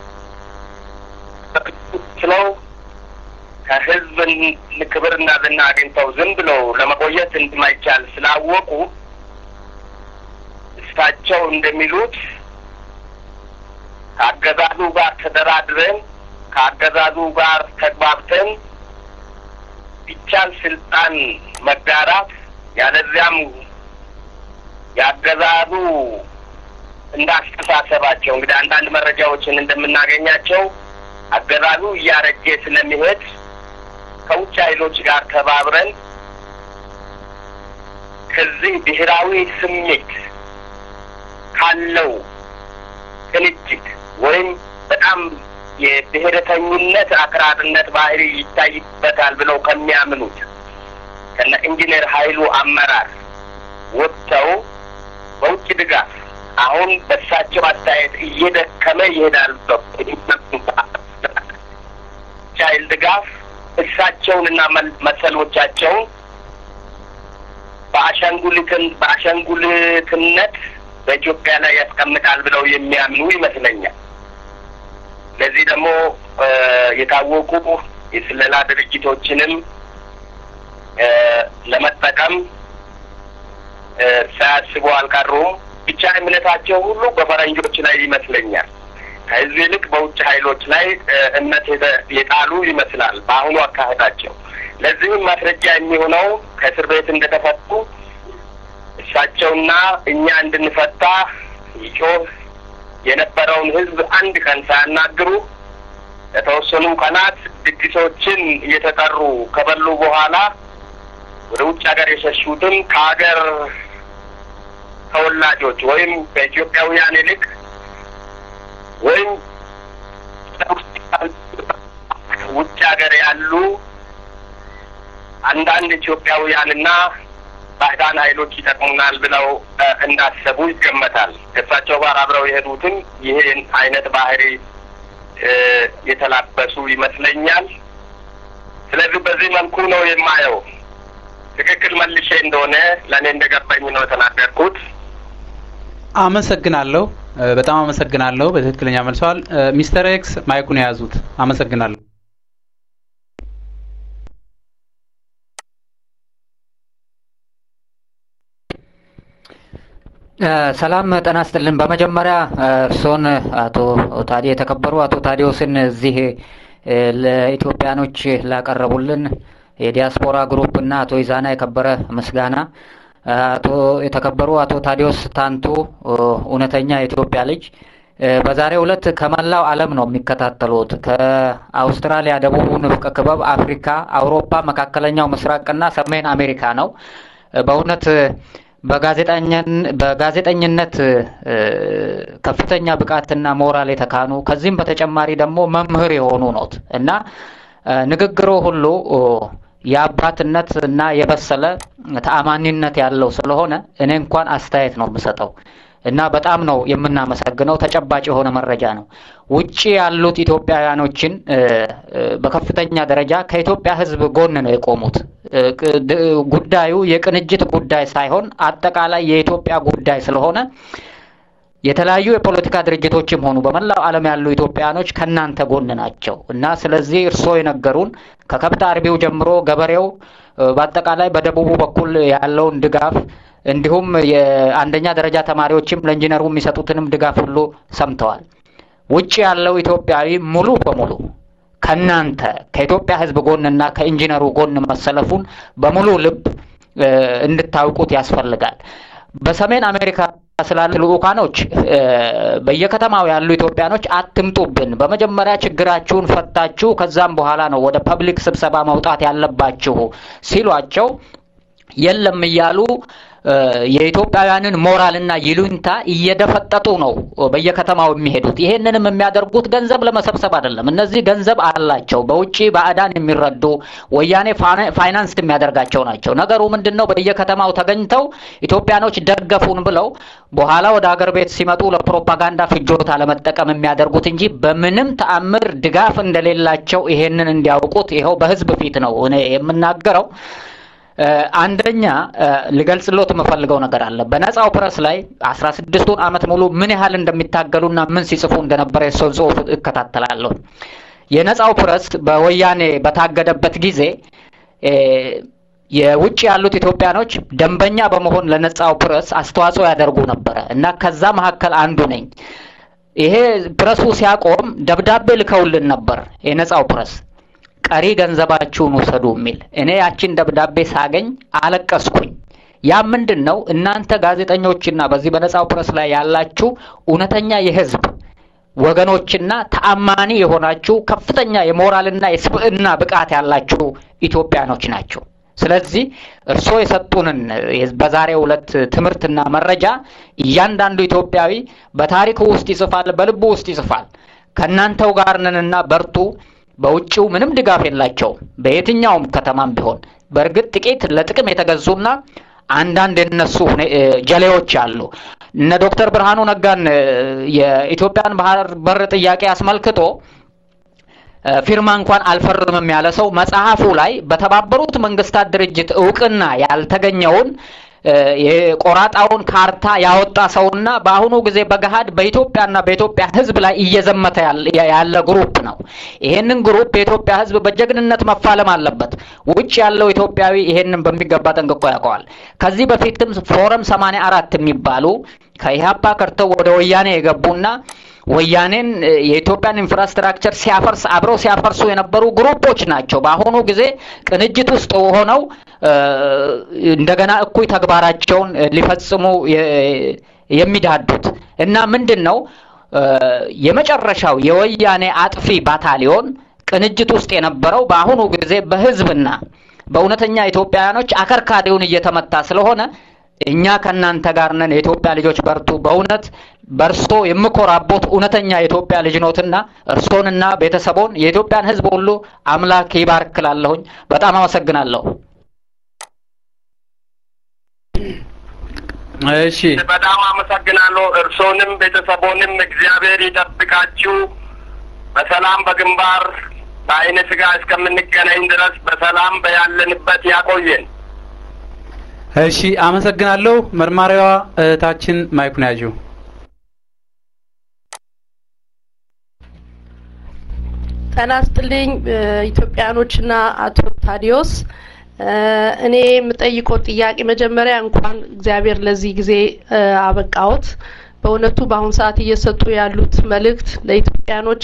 ስለው ከህዝብ ክብርና ዝና አግኝተው ዝም ብለው ለመቆየት እንደማይቻል ስላወቁ እሳቸው እንደሚሉት ከአገዛዙ ጋር ተደራድረን ከአገዛዙ ጋር ተግባብተን ቢቻል ስልጣን መጋራት ያለዚያም የአገዛዙ እንዳስተሳሰባቸው እንግዲህ አንዳንድ መረጃዎችን እንደምናገኛቸው አገዛዙ እያረጀ ስለሚሄድ ከውጭ ኃይሎች ጋር ተባብረን ከዚህ ብሔራዊ ስሜት ካለው ቅንጅት ወይም በጣም የብሔረተኝነት አክራርነት ባህሪ ይታይበታል ብለው ከሚያምኑት ከነ ኢንጂነር ኃይሉ አመራር ወጥተው በውጭ ድጋፍ አሁን በእሳቸው አስተያየት እየደከመ ይሄዳል ቻይል ድጋፍ እሳቸውንና መሰሎቻቸውን በአሻንጉሊትን በአሻንጉሊትነት በኢትዮጵያ ላይ ያስቀምጣል ብለው የሚያምኑ ይመስለኛል። ለዚህ ደግሞ የታወቁ የስለላ ድርጅቶችንም ለመጠቀም ሳያስቡ አልቀሩም። ብቻ እምነታቸው ሁሉ በፈረንጆች ላይ ይመስለኛል። ከህዝብ ይልቅ በውጭ ኃይሎች ላይ እምነት የጣሉ ይመስላል በአሁኑ አካሄዳቸው። ለዚህም ማስረጃ የሚሆነው ከእስር ቤት እንደተፈቱ እሳቸውና እኛ እንድንፈታ ይጮህ የነበረውን ህዝብ አንድ ቀን ሳያናግሩ ለተወሰኑ ቀናት ድግሶችን እየተጠሩ ከበሉ በኋላ ወደ ውጭ ሀገር የሸሹትን ከሀገር ተወላጆች ወይም ከኢትዮጵያውያን ይልቅ ወይም ውጭ ሀገር ያሉ አንዳንድ ኢትዮጵያውያንና ባዕዳን ኃይሎች ይጠቅሙናል ብለው እንዳሰቡ ይገመታል። ከእሳቸው ጋር አብረው የሄዱትም ይህን አይነት ባህሪ የተላበሱ ይመስለኛል። ስለዚህ በዚህ መልኩ ነው የማየው። ትክክል መልሼ እንደሆነ ለእኔ እንደገባኝ ነው የተናገርኩት። አመሰግናለሁ። በጣም አመሰግናለሁ። በትክክለኛ መልሰዋል። ሚስተር ኤክስ ማይኩን የያዙት። አመሰግናለሁ። ሰላም ጤና ይስጥልን። በመጀመሪያ እርስዎን አቶ ታዲ የተከበሩ አቶ ታዲዮስን እዚህ ለኢትዮጵያኖች ላቀረቡልን የዲያስፖራ ግሩፕ እና አቶ ይዛና የከበረ ምስጋና አቶ የተከበሩ አቶ ታዲዮስ ታንቱ እውነተኛ የኢትዮጵያ ልጅ በዛሬው ዕለት ከመላው ዓለም ነው የሚከታተሉት። ከአውስትራሊያ፣ ደቡቡ ንፍቀ ክበብ፣ አፍሪካ፣ አውሮፓ፣ መካከለኛው ምስራቅና ሰሜን አሜሪካ ነው። በእውነት በጋዜጠኝነት ከፍተኛ ብቃትና ሞራል የተካኑ ከዚህም በተጨማሪ ደግሞ መምህር የሆኑ ኖት እና ንግግሮ ሁሉ የአባትነት እና የበሰለ ተአማኒነት ያለው ስለሆነ እኔ እንኳን አስተያየት ነው የምሰጠው እና በጣም ነው የምናመሰግነው። ተጨባጭ የሆነ መረጃ ነው። ውጭ ያሉት ኢትዮጵያውያኖችን በከፍተኛ ደረጃ ከኢትዮጵያ ሕዝብ ጎን ነው የቆሙት። ጉዳዩ የቅንጅት ጉዳይ ሳይሆን አጠቃላይ የኢትዮጵያ ጉዳይ ስለሆነ የተለያዩ የፖለቲካ ድርጅቶችም ሆኑ በመላው ዓለም ያሉ ኢትዮጵያኖች ከእናንተ ጎን ናቸው እና ስለዚህ እርስዎ የነገሩን ከከብት አርቢው ጀምሮ ገበሬው በአጠቃላይ በደቡቡ በኩል ያለውን ድጋፍ እንዲሁም የአንደኛ ደረጃ ተማሪዎችም ለኢንጂነሩ የሚሰጡትንም ድጋፍ ሁሉ ሰምተዋል። ውጭ ያለው ኢትዮጵያዊ ሙሉ በሙሉ ከእናንተ ከኢትዮጵያ ሕዝብ ጎንና ከኢንጂነሩ ጎን መሰለፉን በሙሉ ልብ እንድታውቁት ያስፈልጋል። በሰሜን አሜሪካ ስላሉ ልኡካኖች በየከተማው ያሉ ኢትዮጵያኖች አትምጡብን፣ በመጀመሪያ ችግራችሁን ፈታችሁ ከዛም በኋላ ነው ወደ ፐብሊክ ስብሰባ መውጣት ያለባችሁ ሲሏቸው የለም እያሉ የኢትዮጵያውያንን ሞራልና ይሉኝታ እየደፈጠጡ ነው በየከተማው የሚሄዱት። ይሄንንም የሚያደርጉት ገንዘብ ለመሰብሰብ አይደለም። እነዚህ ገንዘብ አላቸው፣ በውጭ ባዕዳን የሚረዱ ወያኔ ፋይናንስ የሚያደርጋቸው ናቸው። ነገሩ ምንድን ነው? በየከተማው ተገኝተው ኢትዮጵያኖች ደገፉን ብለው በኋላ ወደ ሀገር ቤት ሲመጡ ለፕሮፓጋንዳ ፍጆታ ለመጠቀም የሚያደርጉት እንጂ በምንም ተአምር ድጋፍ እንደሌላቸው ይሄንን እንዲያውቁት ይኸው በህዝብ ፊት ነው እኔ የምናገረው። አንደኛ ልገልጽሎት የምፈልገው ነገር አለ። በነጻው ፕረስ ላይ አስራ ስድስቱን ዓመት ሙሉ ምን ያህል እንደሚታገሉና ምን ሲጽፉ እንደነበረ የሰውን ጽሁፍ እከታተላለሁ። የነጻው ፕረስ በወያኔ በታገደበት ጊዜ የውጭ ያሉት ኢትዮጵያኖች ደንበኛ በመሆን ለነጻው ፕረስ አስተዋጽኦ ያደርጉ ነበረ እና ከዛ መካከል አንዱ ነኝ። ይሄ ፕረሱ ሲያቆም ደብዳቤ ልከውልን ነበር የነጻው ፕረስ ቀሪ ገንዘባችሁን ውሰዱ የሚል። እኔ ያችን ደብዳቤ ሳገኝ አለቀስኩኝ። ያ ምንድን ነው? እናንተ ጋዜጠኞችና በዚህ በነጻው ፕረስ ላይ ያላችሁ እውነተኛ የህዝብ ወገኖችና ተአማኒ የሆናችሁ ከፍተኛ የሞራልና የስብዕና ብቃት ያላችሁ ኢትዮጵያኖች ናቸው። ስለዚህ እርስዎ የሰጡንን በዛሬው ዕለት ትምህርትና መረጃ እያንዳንዱ ኢትዮጵያዊ በታሪኩ ውስጥ ይጽፋል፣ በልቡ ውስጥ ይጽፋል። ከእናንተው ጋር ነንና በርቱ። በውጭው ምንም ድጋፍ የላቸውም፣ በየትኛውም ከተማም ቢሆን። በእርግጥ ጥቂት ለጥቅም የተገዙና አንዳንድ የነሱ ጀሌዎች አሉ። እነ ዶክተር ብርሃኑ ነጋን የኢትዮጵያን ባህር በር ጥያቄ አስመልክቶ ፊርማ እንኳን አልፈርምም ያለ ሰው መጽሐፉ ላይ በተባበሩት መንግስታት ድርጅት እውቅና ያልተገኘውን የቆራጣውን ካርታ ያወጣ ሰውና በአሁኑ ጊዜ በገሃድ በኢትዮጵያና በኢትዮጵያ ሕዝብ ላይ እየዘመተ ያለ ግሩፕ ነው። ይሄንን ግሩፕ የኢትዮጵያ ሕዝብ በጀግንነት መፋለም አለበት። ውጭ ያለው ኢትዮጵያዊ ይሄንን በሚገባ ጠንቅቆ ያውቀዋል። ከዚህ በፊትም ፎረም ሰማንያ አራት የሚባሉ ከኢህአፓ ከርተው ወደ ወያኔ የገቡና ወያኔን የኢትዮጵያን ኢንፍራስትራክቸር ሲያፈርስ አብረው ሲያፈርሱ የነበሩ ግሩፖች ናቸው። በአሁኑ ጊዜ ቅንጅት ውስጥ ሆነው እንደገና እኩይ ተግባራቸውን ሊፈጽሙ የሚዳዱት እና ምንድን ነው የመጨረሻው የወያኔ አጥፊ ባታሊዮን ቅንጅት ውስጥ የነበረው በአሁኑ ጊዜ በህዝብና በእውነተኛ ኢትዮጵያውያኖች አከርካሪውን እየተመታ ስለሆነ እኛ ከእናንተ ጋር ነን። የኢትዮጵያ ልጆች በርቱ። በእውነት በእርሶ የምኮራቦት እውነተኛ የኢትዮጵያ ልጅ ኖትና እርሶንና ቤተሰቦን የኢትዮጵያን ሕዝብ ሁሉ አምላክ ይባርክላለሁኝ። በጣም አመሰግናለሁ። እሺ በጣም አመሰግናለሁ። እርሶንም ቤተሰቦንም እግዚአብሔር ይጠብቃችሁ። በሰላም በግንባር በአይነ ስጋ እስከምንገናኝ ድረስ በሰላም በያለንበት ያቆየን። እሺ አመሰግናለሁ። መርማሪዋ እህታችን ማይኩን ያዡ። ጤና ይስጥልኝ ኢትዮጵያኖችና አቶ ታዲዮስ እኔ የምጠይቀው ጥያቄ መጀመሪያ እንኳን እግዚአብሔር ለዚህ ጊዜ አበቃዎት። በእውነቱ በአሁኑ ሰዓት እየሰጡ ያሉት መልእክት ለኢትዮጵያኖች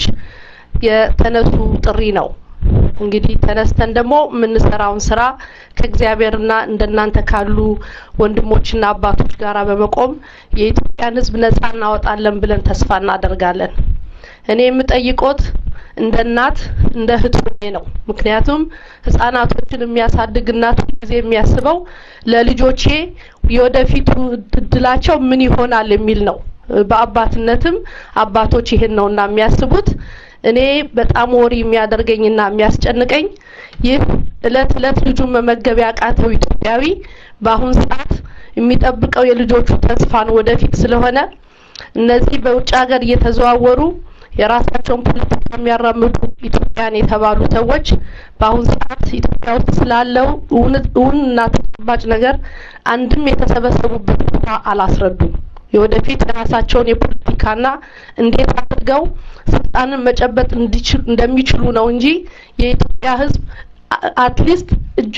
የተነሱ ጥሪ ነው። እንግዲህ ተነስተን ደግሞ የምንሰራውን ስራ ከእግዚአብሔርና እንደናንተ ካሉ ወንድሞችና አባቶች ጋር በመቆም የኢትዮጵያን ሕዝብ ነጻ እናወጣለን ብለን ተስፋ እናደርጋለን። እኔ የምጠይቆት እንደ እናት እንደ እህት ሆኜ ነው። ምክንያቱም ህጻናቶችን የሚያሳድግ እናት ጊዜ የሚያስበው ለልጆቼ የወደፊቱ እድላቸው ምን ይሆናል የሚል ነው። በአባትነትም አባቶች ይሄን ነውና የሚያስቡት። እኔ በጣም ወሪ የሚያደርገኝና የሚያስጨንቀኝ ይህ እለት እለት ልጁን መመገብ ያቃተው ኢትዮጵያዊ በአሁን ሰዓት የሚጠብቀው የልጆቹ ተስፋን ወደፊት ስለሆነ እነዚህ በውጭ ሀገር እየተዘዋወሩ የራሳቸውን ፖለቲካ የሚያራምዱ ኢትዮጵያን የተባሉ ሰዎች በአሁን ሰዓት ኢትዮጵያ ውስጥ ስላለው እውን እና ተጨባጭ ነገር አንድም የተሰበሰቡበት ቦታ አላስረዱም። የወደፊት የራሳቸውን የፖለቲካና እንዴት አድርገው ስልጣንን መጨበጥ እንደሚችሉ ነው እንጂ የኢትዮጵያ ሕዝብ አትሊስት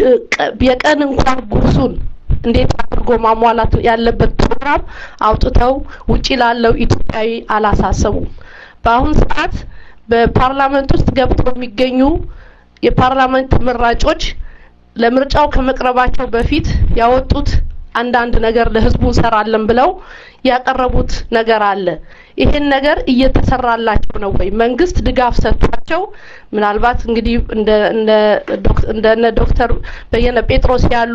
የቀን እንኳን ጉርሱን እንዴት አድርጎ ማሟላት ያለበት ፕሮግራም አውጥተው ውጪ ላለው ኢትዮጵያዊ አላሳሰቡም። በአሁን ሰዓት በፓርላመንት ውስጥ ገብተው የሚገኙ የፓርላመንት ተመራጮች ለምርጫው ከመቅረባቸው በፊት ያወጡት አንዳንድ ነገር ለህዝቡ እንሰራለን ብለው ያቀረቡት ነገር አለ። ይሄን ነገር እየተሰራላቸው ነው ወይ? መንግስት ድጋፍ ሰጥቷቸው ምናልባት እንግዲህ እንደ እንደ እንደነ ዶክተር በየነ ጴጥሮስ ያሉ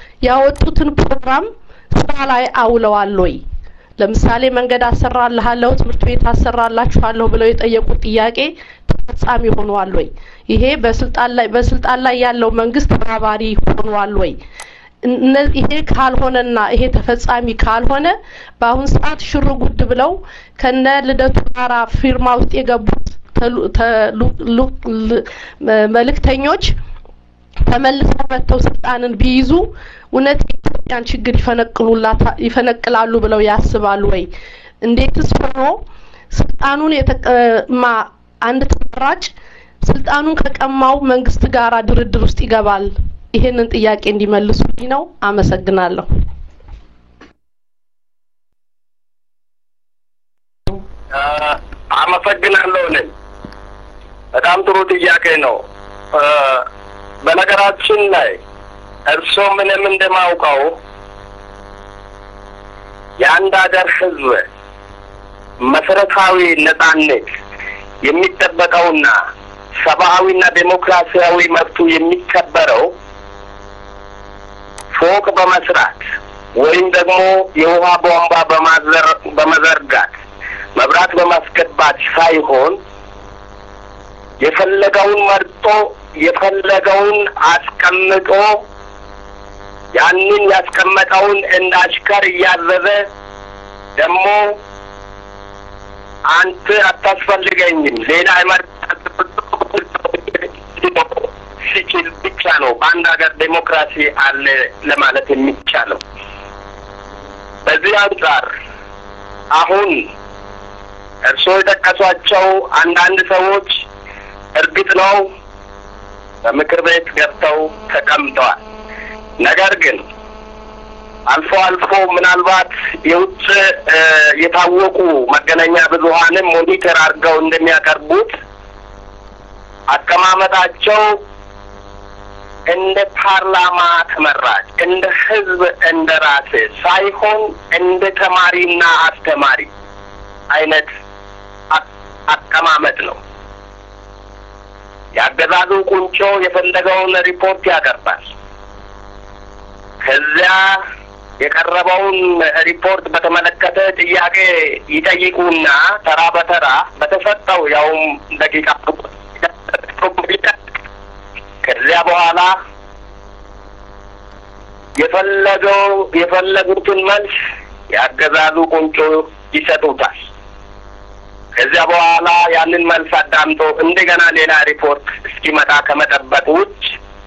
ያወጡትን ፕሮግራም ስራ ላይ አውለዋል ወይ? ለምሳሌ መንገድ አሰራልሃለሁ፣ ትምህርት ቤት አሰራላችኋለሁ ብለው የጠየቁት ጥያቄ ተፈጻሚ ሆኗል ወይ? ይሄ በስልጣን ላይ በስልጣን ላይ ያለው መንግስት ተባባሪ ሆኗል ወይ? ይሄ ካልሆነና ይሄ ተፈጻሚ ካልሆነ በአሁን ሰዓት ሽር ጉድ ብለው ከነ ልደቱ ጋራ ፊርማ ውስጥ የገቡት መልእክተኞች ተመልሰው መጥተው ስልጣንን ቢይዙ እውነት የኢትዮጵያን ችግር ይፈነቅሉላታ ይፈነቅላሉ ብለው ያስባሉ ወይ? እንዴትስ ሆኖ ስልጣኑን የተቀማ አንድ ተመራጭ ስልጣኑን ከቀማው መንግስት ጋር ድርድር ውስጥ ይገባል? ይሄንን ጥያቄ እንዲመልሱልኝ ነው። አመሰግናለሁ። አመሰግናለሁ። እኔም በጣም ጥሩ ጥያቄ ነው። በነገራችን ላይ እርስዎ ምንም እንደማውቀው የአንድ ሀገር ህዝብ መሰረታዊ ነጻነት የሚጠበቀውና ሰብአዊና ዴሞክራሲያዊ መብቱ የሚከበረው ፎቅ በመስራት ወይም ደግሞ የውሃ ቧንቧ በማዘር በመዘርጋት መብራት በማስገባት ሳይሆን የፈለገውን መርጦ የፈለገውን አስቀምጦ ያንን ያስቀመጠውን እንደ አሽከር እያዘዘ ደግሞ አንተ አታስፈልገኝም ሌላ ሲችል ብቻ ነው በአንድ ሀገር ዴሞክራሲ አለ ለማለት የሚቻለው። በዚህ አንጻር አሁን እርስዎ የጠቀሷቸው አንዳንድ ሰዎች እርግጥ ነው በምክር ቤት ገብተው ተቀምጠዋል። ነገር ግን አልፎ አልፎ ምናልባት የውጭ የታወቁ መገናኛ ብዙኃንም ሞኒተር አድርገው እንደሚያቀርቡት አቀማመጣቸው እንደ ፓርላማ ተመራጭ እንደ ህዝብ እንደ ራሴ ሳይሆን እንደ ተማሪና አስተማሪ አይነት አቀማመጥ ነው። የአገዛዙ ቁንጮ የፈለገውን ሪፖርት ያቀርባል። ከዚያ የቀረበውን ሪፖርት በተመለከተ ጥያቄ ይጠይቁና ተራ በተራ በተሰጠው ያውም ደቂቃ ከዚያ በኋላ የፈለገው የፈለጉትን መልስ የአገዛዙ ቁንጮ ይሰጡታል። ከዚያ በኋላ ያንን መልስ አዳምጦ እንደገና ሌላ ሪፖርት እስኪመጣ ከመጠበቅ ውጭ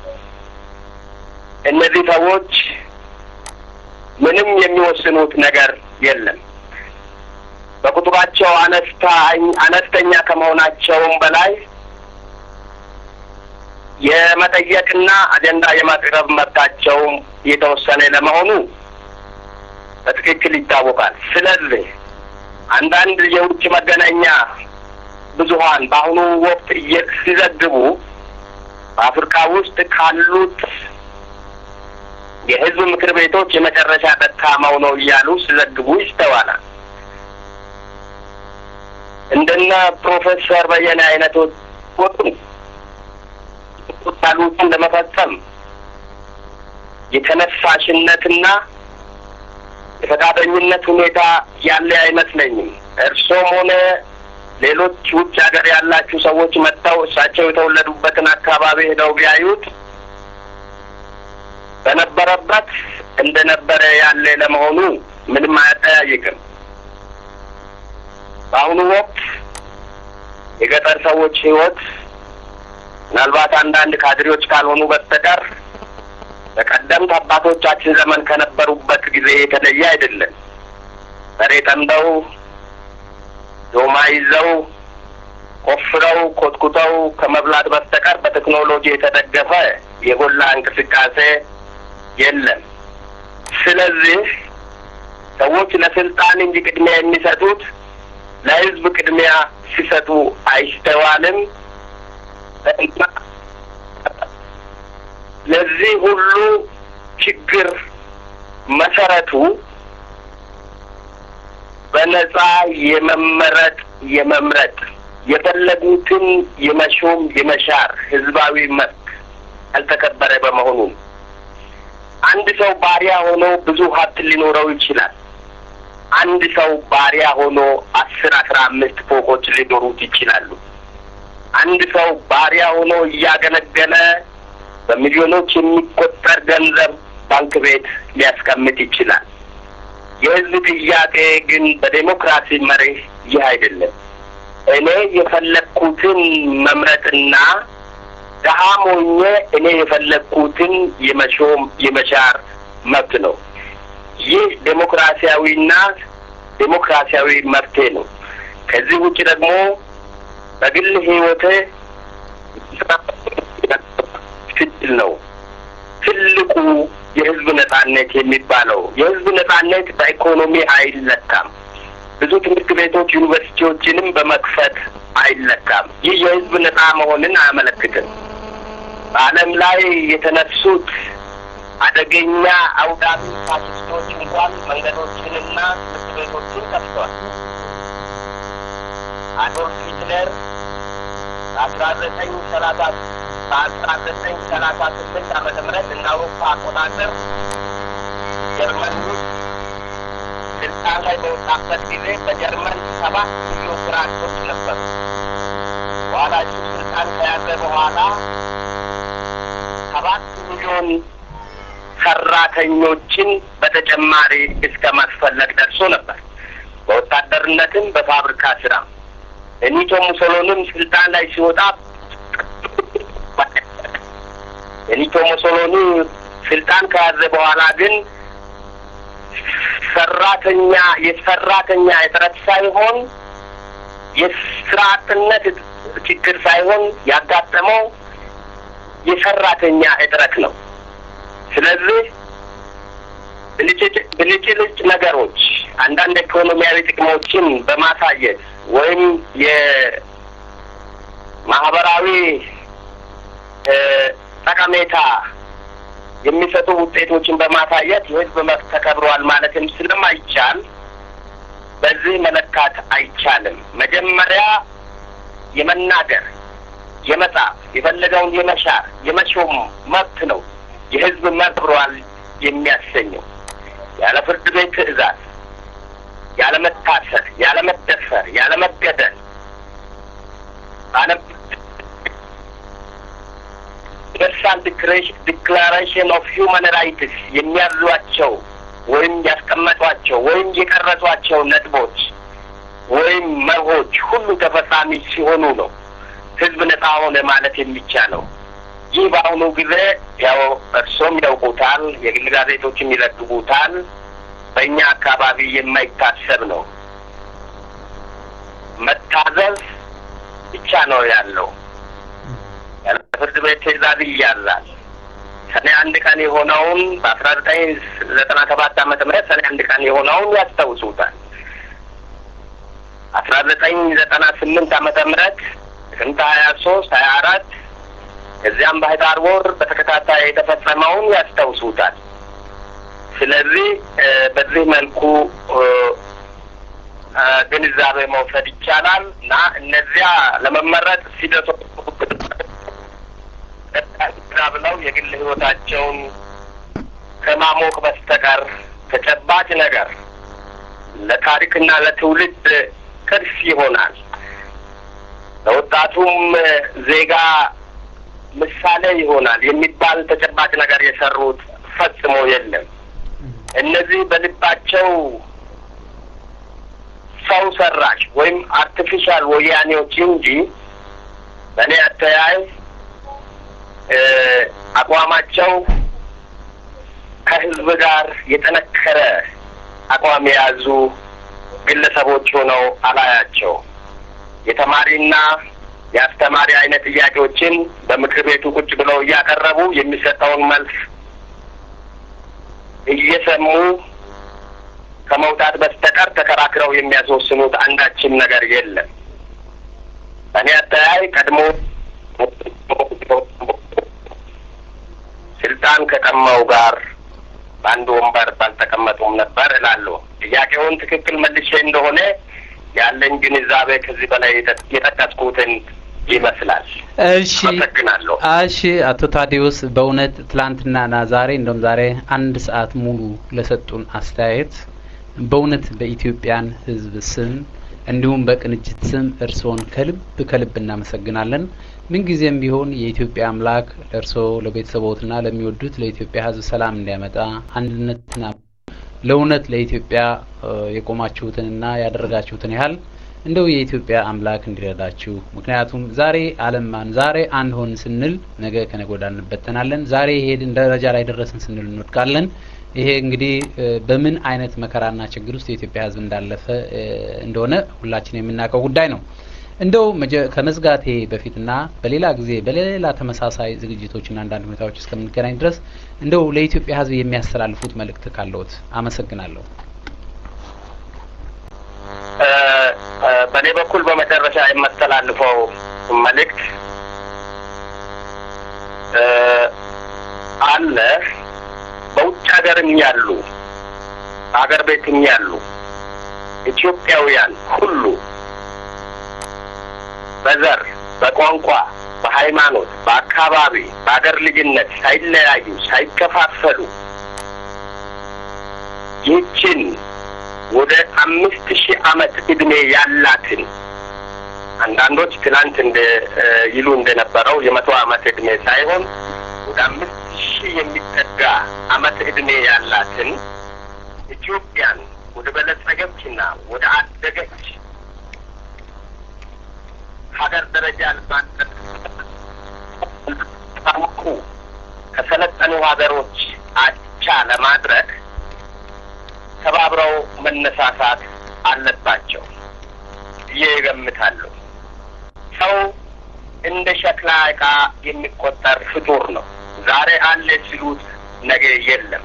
እነዚህ ሰዎች ምንም የሚወስኑት ነገር የለም። በቁጥራቸው አነስታ አነስተኛ ከመሆናቸውም በላይ የመጠየቅና አጀንዳ የማቅረብ መብታቸውም የተወሰነ ለመሆኑ በትክክል ይታወቃል። ስለዚህ አንዳንድ የውጭ መገናኛ ብዙኃን በአሁኑ ወቅት ሲዘግቡ በአፍሪካ ውስጥ ካሉት የሕዝብ ምክር ቤቶች የመጨረሻ ደካማው ነው እያሉ ሲዘግቡ ይስተዋላል። እንደነ ፕሮፌሰር በየነ አይነቶች ያሉትን ለመፈጸም የተነሳሽነትና የፈቃደኝነት ሁኔታ ያለ አይመስለኝም። እርሶም ሆነ ሌሎች ውጭ ሀገር ያላችሁ ሰዎች መጥተው እሳቸው የተወለዱበትን አካባቢ ሄደው ቢያዩት በነበረበት እንደነበረ ያለ ለመሆኑ ምንም አያጠያይቅም። በአሁኑ ወቅት የገጠር ሰዎች ህይወት ምናልባት አንዳንድ ካድሬዎች ካልሆኑ በስተቀር በቀደምት አባቶቻችን ዘመን ከነበሩበት ጊዜ የተለየ አይደለም። በሬ ጠምደው ዶማ ይዘው ቆፍረው ኮትኩተው ከመብላት በስተቀር በቴክኖሎጂ የተደገፈ የጎላ እንቅስቃሴ የለም። ስለዚህ ሰዎች ለስልጣን እንጂ ቅድሚያ የሚሰጡት ለህዝብ ቅድሚያ ሲሰጡ አይስተዋልም። ለዚህ ሁሉ ችግር መሰረቱ በነጻ የመመረጥ የመምረጥ የፈለጉትን የመሾም የመሻር ህዝባዊ መብት ያልተከበረ በመሆኑ አንድ ሰው ባሪያ ሆኖ ብዙ ሀብት ሊኖረው ይችላል። አንድ ሰው ባሪያ ሆኖ አስር አስራ አምስት ፎቆች ሊኖሩት ይችላሉ። አንድ ሰው ባሪያ ሆኖ እያገለገለ በሚሊዮኖች የሚቆጠር ገንዘብ ባንክ ቤት ሊያስቀምጥ ይችላል። የህዝብ ጥያቄ ግን በዴሞክራሲ መርህ ይህ አይደለም። እኔ የፈለግኩትን መምረጥና ድሀም ሆኜ እኔ የፈለግኩትን የመሾም የመሻር መብት ነው። ይህ ዴሞክራሲያዊና ዴሞክራሲያዊ መብቴ ነው። ከዚህ ውጭ ደግሞ በግል ህይወቴ ትድል ነው ትልቁ የህዝብ ነጻነት የሚባለው። የህዝብ ነጻነት በኢኮኖሚ አይለካም። ብዙ ትምህርት ቤቶች ዩኒቨርሲቲዎችንም በመክፈት አይለካም። ይህ የህዝብ ነጻ መሆንን አያመለክትም። በዓለም ላይ የተነሱት አደገኛ አውዳሚ ፋሽስቶች እንኳን መንገዶችንና ትምህርት ቤቶችን ከፍተዋል። አዶልፍ ሂትለር በአስራ ዘጠኝ ሰላሳ በአስራ ዘጠኝ ሰላሳ ስምንት ዓመተ ምህረት እንደ አውሮፓ አቆጣጠር ጀርመን ውስጥ ስልጣን ላይ በወጣበት ጊዜ በጀርመን ሰባት ሚሊዮን ስራ አጦች ነበሩ። በኋላ እሱ ስልጣን ከያዘ በኋላ ሰባት ሚሊዮን ሰራተኞችን በተጨማሪ እስከ ማስፈለግ ደርሶ ነበር። በወታደርነትም በፋብሪካ ስራ ቤኒቶ ሙሶሎኒም ስልጣን ላይ ሲወጣ ቤኒቶ ሙሶሎኒ ስልጣን ከያዘ በኋላ ግን ሰራተኛ የሰራተኛ እጥረት ሳይሆን የስራ አጥነት ችግር ሳይሆን ያጋጠመው የሰራተኛ እጥረት ነው። ስለዚህ ብልጭልጭ ነገሮች አንዳንድ ኢኮኖሚያዊ ጥቅሞችን በማሳየት ወይም የማህበራዊ ጠቀሜታ የሚሰጡ ውጤቶችን በማሳየት የህዝብ መብት ተከብሯል ማለትም ስለማይቻል በዚህ መለካት አይቻልም። መጀመሪያ የመናገር፣ የመጻፍ፣ የፈለገውን የመሻር፣ የመሾም መብት ነው የህዝብ መብት ተከብሯል የሚያሰኘው ያለ ፍርድ ቤት ትዕዛዝ፣ ያለ መታሰር፣ ያለ መደፈር፣ ያለ መገደል ዩኒቨርሳል ዲክላሬሽን ኦፍ ሂውማን ራይትስ የሚያዟቸው ወይም ያስቀመጧቸው ወይም የቀረጿቸው ነጥቦች ወይም መርሆች ሁሉ ተፈጻሚ ሲሆኑ ነው ህዝብ ነጻ ሆነ ማለት የሚቻለው። ይህ በአሁኑ ጊዜ ያው እርሶም ያውቁታል፣ የግል ጋዜጦችም ይዘግቡታል። በእኛ አካባቢ የማይታሰብ ነው። መታዘዝ ብቻ ነው ያለው። ያለ ፍርድ ቤት ትዕዛዝ ይያዛል። ሰኔ አንድ ቀን የሆነውን በአስራ ዘጠኝ ዘጠና ሰባት ዓመተ ምህረት ሰኔ አንድ ቀን የሆነውን ያስታውሱታል። አስራ ዘጠኝ ዘጠና ስምንት ዓመተ ምህረት ጥቅምት ሀያ ሶስት ሀያ አራት እዚያም በህዳር ወር በተከታታይ የተፈጸመውን ያስታውሱታል። ስለዚህ በዚህ መልኩ ግንዛቤ መውሰድ ይቻላል እና እነዚያ ለመመረጥ ሲደርሱ ብለው የግል ህይወታቸውን ከማሞቅ በስተቀር ተጨባጭ ነገር ለታሪክና ለትውልድ ቅርስ ይሆናል። ለወጣቱም ዜጋ ምሳሌ ይሆናል የሚባል ተጨባጭ ነገር የሰሩት ፈጽሞ የለም። እነዚህ በልባቸው ሰው ሰራሽ ወይም አርቲፊሻል ወያኔዎች እንጂ በእኔ አተያይ አቋማቸው ከህዝብ ጋር የጠነከረ አቋም የያዙ ግለሰቦች ሆነው አላያቸው። የተማሪና የአስተማሪ አይነት ጥያቄዎችን በምክር ቤቱ ቁጭ ብለው እያቀረቡ የሚሰጠውን መልስ እየሰሙ ከመውጣት በስተቀር ተከራክረው የሚያስወስኑት አንዳችም ነገር የለም። እኔ አተያይ ቀድሞ ስልጣን ከቀማው ጋር በአንድ ወንበር ባልተቀመጡም ነበር እላለሁ። ጥያቄውን ትክክል መልሼ እንደሆነ ያለኝ ግንዛቤ ከዚህ በላይ የጠቀስኩትን ይመስላል። እሺ አመሰግናለሁ። እሺ አቶ ታዲዮስ በእውነት ትላንትናና ዛሬ እንደውም ዛሬ አንድ ሰዓት ሙሉ ለሰጡን አስተያየት በእውነት በኢትዮጵያን ሕዝብ ስም እንዲሁም በቅንጅት ስም እርስዎን ከልብ ከልብ እናመሰግናለን። ምንጊዜም ቢሆን የኢትዮጵያ አምላክ ለእርስዎ ለቤተሰቦትና ለሚወዱት ለኢትዮጵያ ሕዝብ ሰላም እንዲያመጣ አንድነትና ለእውነት ለኢትዮጵያ የቆማችሁትንና ያደረጋችሁትን ያህል እንደው የኢትዮጵያ አምላክ እንዲረዳችሁ። ምክንያቱም ዛሬ አለማን ዛሬ አንድ ሆን ስንል ነገ ከነገ ወዲያ እንበተናለን። ዛሬ ሄድን ደረጃ ላይ ደረስን ስንል እንወድቃለን። ይሄ እንግዲህ በምን አይነት መከራና ችግር ውስጥ የኢትዮጵያ ሕዝብ እንዳለፈ እንደሆነ ሁላችን የምናውቀው ጉዳይ ነው። እንደው ከመዝጋቴ በፊትና በሌላ ጊዜ በሌላ ተመሳሳይ ዝግጅቶችና አንዳንድ ሁኔታዎች እስከምንገናኝ ድረስ እንደው ለኢትዮጵያ ሕዝብ የሚያስተላልፉት መልእክት ካለዎት አመሰግናለሁ። በእኔ በኩል በመጨረሻ የማስተላልፈው መልእክት አለ። በውጭ ሀገርም ያሉ ሀገር ቤትም ያሉ ኢትዮጵያውያን ሁሉ በዘር፣ በቋንቋ፣ በሃይማኖት፣ በአካባቢ፣ በሀገር ልጅነት ሳይለያዩ ሳይከፋፈሉ ይህችን ወደ አምስት ሺህ ዓመት ዕድሜ ያላትን አንዳንዶች ትናንት እንደ ይሉ እንደነበረው የመቶ ዓመት ዕድሜ ሳይሆን ወደ አምስት ሺህ የሚጠጋ ዓመት ዕድሜ ያላትን ኢትዮጵያን ወደ በለጸገችና ወደ አደገች ሀገር ደረጃ ታውቁ ከሰለጠኑ ሀገሮች አቻ ለማድረግ ተባብረው መነሳሳት አለባቸው ብዬ እገምታለሁ። ሰው እንደ ሸክላ ዕቃ የሚቆጠር ፍጡር ነው። ዛሬ አለ ሲሉት ነገ የለም።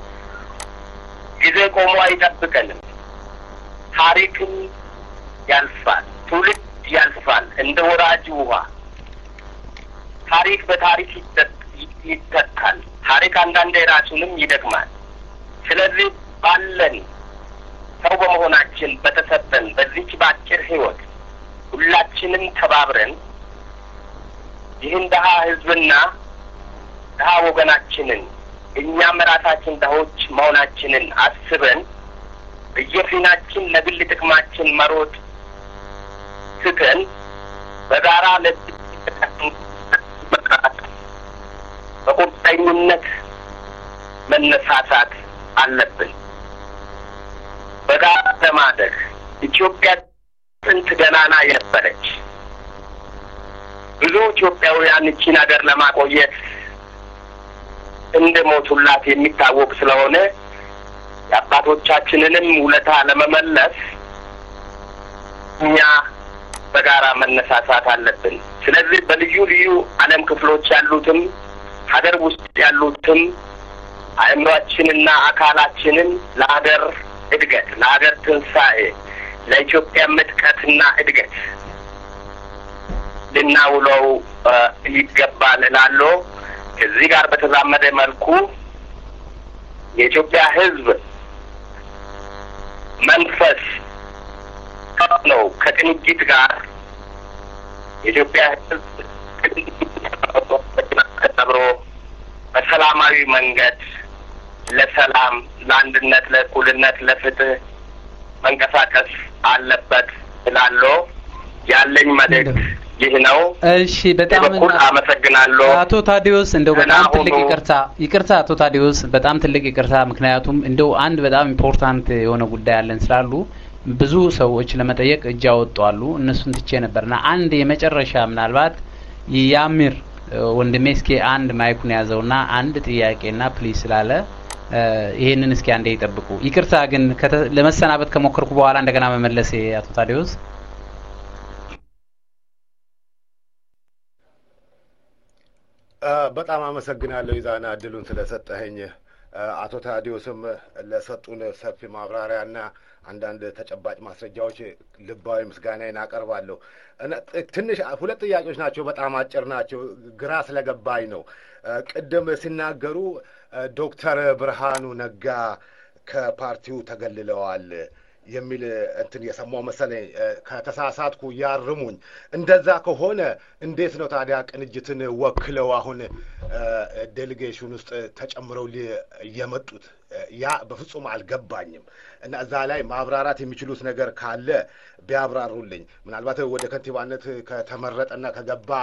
ጊዜ ቆሞ አይጠብቀንም። ታሪክም ያልፋል፣ ትውልድ ያልፋል እንደ ወራጅ ውሃ። ታሪክ በታሪክ ይተካል። ታሪክ አንዳንዴ ራሱንም ይደግማል። ስለዚህ ባለን ሰው በመሆናችን በተሰጠን በዚች በአጭር ሕይወት ሁላችንም ተባብረን ይህን ድሀ ሕዝብና ድሀ ወገናችንን እኛም ራሳችን ድሆች መሆናችንን አስበን በየፊናችን ለግል ጥቅማችን መሮጥ ትተን በጋራ በቁርጠኝነት መነሳሳት አለብን። በጋራ ለማደግ ኢትዮጵያ ጥንት ገናና የነበረች ብዙ ኢትዮጵያውያን እቺን ሀገር ለማቆየት እንደ ሞቱላት የሚታወቅ ስለሆነ የአባቶቻችንንም ውለታ ለመመለስ እኛ በጋራ መነሳሳት አለብን። ስለዚህ በልዩ ልዩ ዓለም ክፍሎች ያሉትም ሀገር ውስጥ ያሉትም አእምሯችንና አካላችንን ለሀገር እድገት፣ ለሀገር ትንሣኤ፣ ለኢትዮጵያ ምጥቀትና እድገት ልናውለው ይገባል እላለሁ። ከዚህ ጋር በተዛመደ መልኩ የኢትዮጵያ ሕዝብ መንፈስ ነው ከቅንጅት ጋር የኢትዮጵያ ሕዝብ ተብሮ በሰላማዊ መንገድ ለሰላም፣ ለአንድነት፣ ለእኩልነት፣ ለፍትህ መንቀሳቀስ አለበት እላለሁ። ያለኝ መልእክት ይህ ነው። እሺ፣ በጣም በኩል አመሰግናለሁ። አቶ ታዲዮስ እንደው በጣም ደህና ትልቅ ሁኑ። ይቅርታ ይቅርታ፣ አቶ ታዲዮስ በጣም ትልቅ ይቅርታ። ምክንያቱም እንደው አንድ በጣም ኢምፖርታንት የሆነ ጉዳይ አለን ስላሉ ብዙ ሰዎች ለመጠየቅ እጅ ያወጡ አሉ። እነሱን ትቼ ነበርና አንድ የመጨረሻ ምናልባት ያሚር ወንድሜ እስኪ አንድ ማይኩን ያዘውና አንድ ጥያቄና ፕሊዝ ስላለ እ ይሄንን እስኪ አንዴ ይጠብቁ። ይቅርታ ግን ከተ- ለመሰናበት ከሞከርኩ በኋላ እንደገና መመለሴ አቶ ታዲዮስ በጣም አመሰግናለሁ ይዛና እድሉን ስለሰጠኸኝ። አቶ ታዲዮስም ለሰጡን ሰፊ ማብራሪያና አንዳንድ ተጨባጭ ማስረጃዎች ልባዊ ምስጋናዬን አቀርባለሁ። እና ጥ- ትንሽ ሁለት ጥያቄዎች ናቸው፣ በጣም አጭር ናቸው። ግራ ስለገባኝ ነው። ቅድም ሲናገሩ ዶክተር ብርሃኑ ነጋ ከፓርቲው ተገልለዋል የሚል እንትን የሰማው መሰለኝ። ከተሳሳትኩ ያርሙኝ። እንደዛ ከሆነ እንዴት ነው ታዲያ ቅንጅትን ወክለው አሁን ዴሌጌሽን ውስጥ ተጨምረው ሊ- የመጡት? ያ በፍጹም አልገባኝም እና እዛ ላይ ማብራራት የሚችሉት ነገር ካለ ቢያብራሩልኝ። ምናልባት ወደ ከንቲባነት ከተመረጠና ከገባ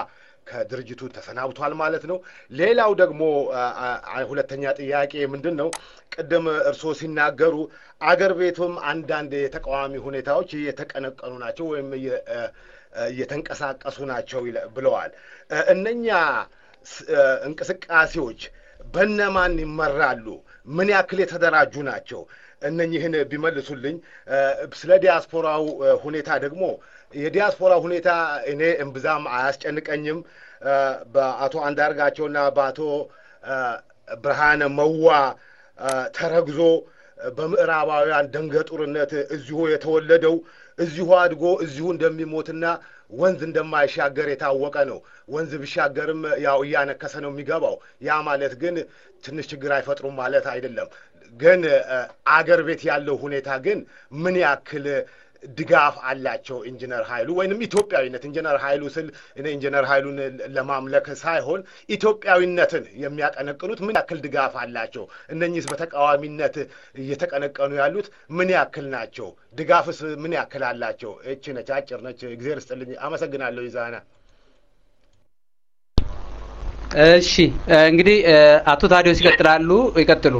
ከድርጅቱ ተሰናብቷል ማለት ነው። ሌላው ደግሞ ሁለተኛ ጥያቄ ምንድን ነው? ቅድም እርስዎ ሲናገሩ አገር ቤቱም አንዳንድ የተቃዋሚ ሁኔታዎች እየተቀነቀኑ ናቸው ወይም እየተንቀሳቀሱ ናቸው ብለዋል። እነኛ እንቅስቃሴዎች በነማን ይመራሉ? ምን ያክል የተደራጁ ናቸው? እነኝህን ቢመልሱልኝ። ስለ ዲያስፖራው ሁኔታ ደግሞ የዲያስፖራ ሁኔታ እኔ እምብዛም አያስጨንቀኝም። በአቶ አንዳርጋቸውና በአቶ ብርሃነ መዋ ተረግዞ በምዕራባውያን ደንገጡርነት እዚሁ የተወለደው እዚሁ አድጎ እዚሁ እንደሚሞትና ወንዝ እንደማይሻገር የታወቀ ነው። ወንዝ ቢሻገርም ያው እያነከሰ ነው የሚገባው። ያ ማለት ግን ትንሽ ችግር አይፈጥሩም ማለት አይደለም። ግን አገር ቤት ያለው ሁኔታ ግን ምን ያክል ድጋፍ አላቸው ኢንጂነር ኃይሉ ወይንም ኢትዮጵያዊነት ኢንጂነር ኃይሉ ስል እኔ ኢንጂነር ኃይሉን ለማምለክ ሳይሆን ኢትዮጵያዊነትን የሚያቀነቅኑት ምን ያክል ድጋፍ አላቸው? እነኚህስ በተቃዋሚነት እየተቀነቀኑ ያሉት ምን ያክል ናቸው? ድጋፍስ ምን ያክል አላቸው? እች ነች፣ አጭር ነች። እግዜር ስጥልኝ። አመሰግናለሁ። ይዛና እሺ፣ እንግዲህ አቶ ታዲዮስ ይቀጥላሉ። ይቀጥሉ።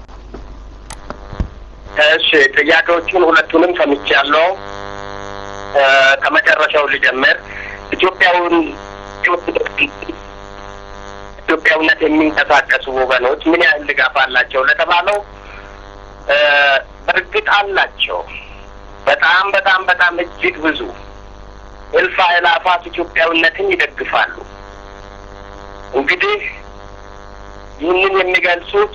እሺ ጥያቄዎቹን ሁለቱንም ሰምቻለሁ። ከመጨረሻው ልጀምር። ኢትዮጵያውን ኢትዮጵያውነት የሚንቀሳቀሱ ወገኖች ምን ያህል ድጋፍ አላቸው ለተባለው በእርግጥ አላቸው። በጣም በጣም በጣም እጅግ ብዙ እልፍ አእላፋት ኢትዮጵያዊነትን ይደግፋሉ። እንግዲህ ይህንን የሚገልጹት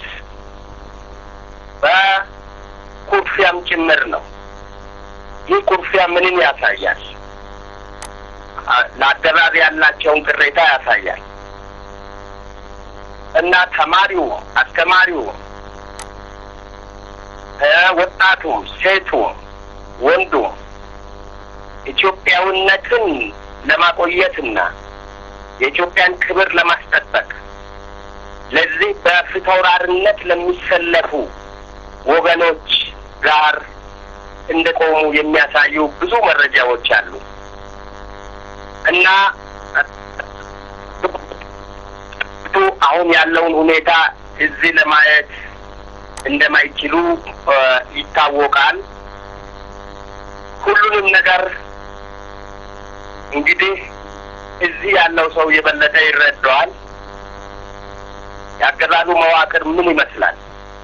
በ ኩርፊያም ጭምር ነው። ይህ ኩርፊያ ምንን ያሳያል? ለአገዛዝ ያላቸውን ቅሬታ ያሳያል። እና ተማሪው፣ አስተማሪው፣ ወጣቱም፣ ሴቱም፣ ወንዱም ኢትዮጵያዊነትን ለማቆየትና የኢትዮጵያን ክብር ለማስጠበቅ ለዚህ በፊታውራሪነት ለሚሰለፉ ወገኖች ጋር እንደቆሙ የሚያሳዩ ብዙ መረጃዎች አሉ እና አሁን ያለውን ሁኔታ እዚህ ለማየት እንደማይችሉ ይታወቃል። ሁሉንም ነገር እንግዲህ እዚህ ያለው ሰው የበለጠ ይረዳዋል። የአገዛዙ መዋቅር ምን ይመስላል?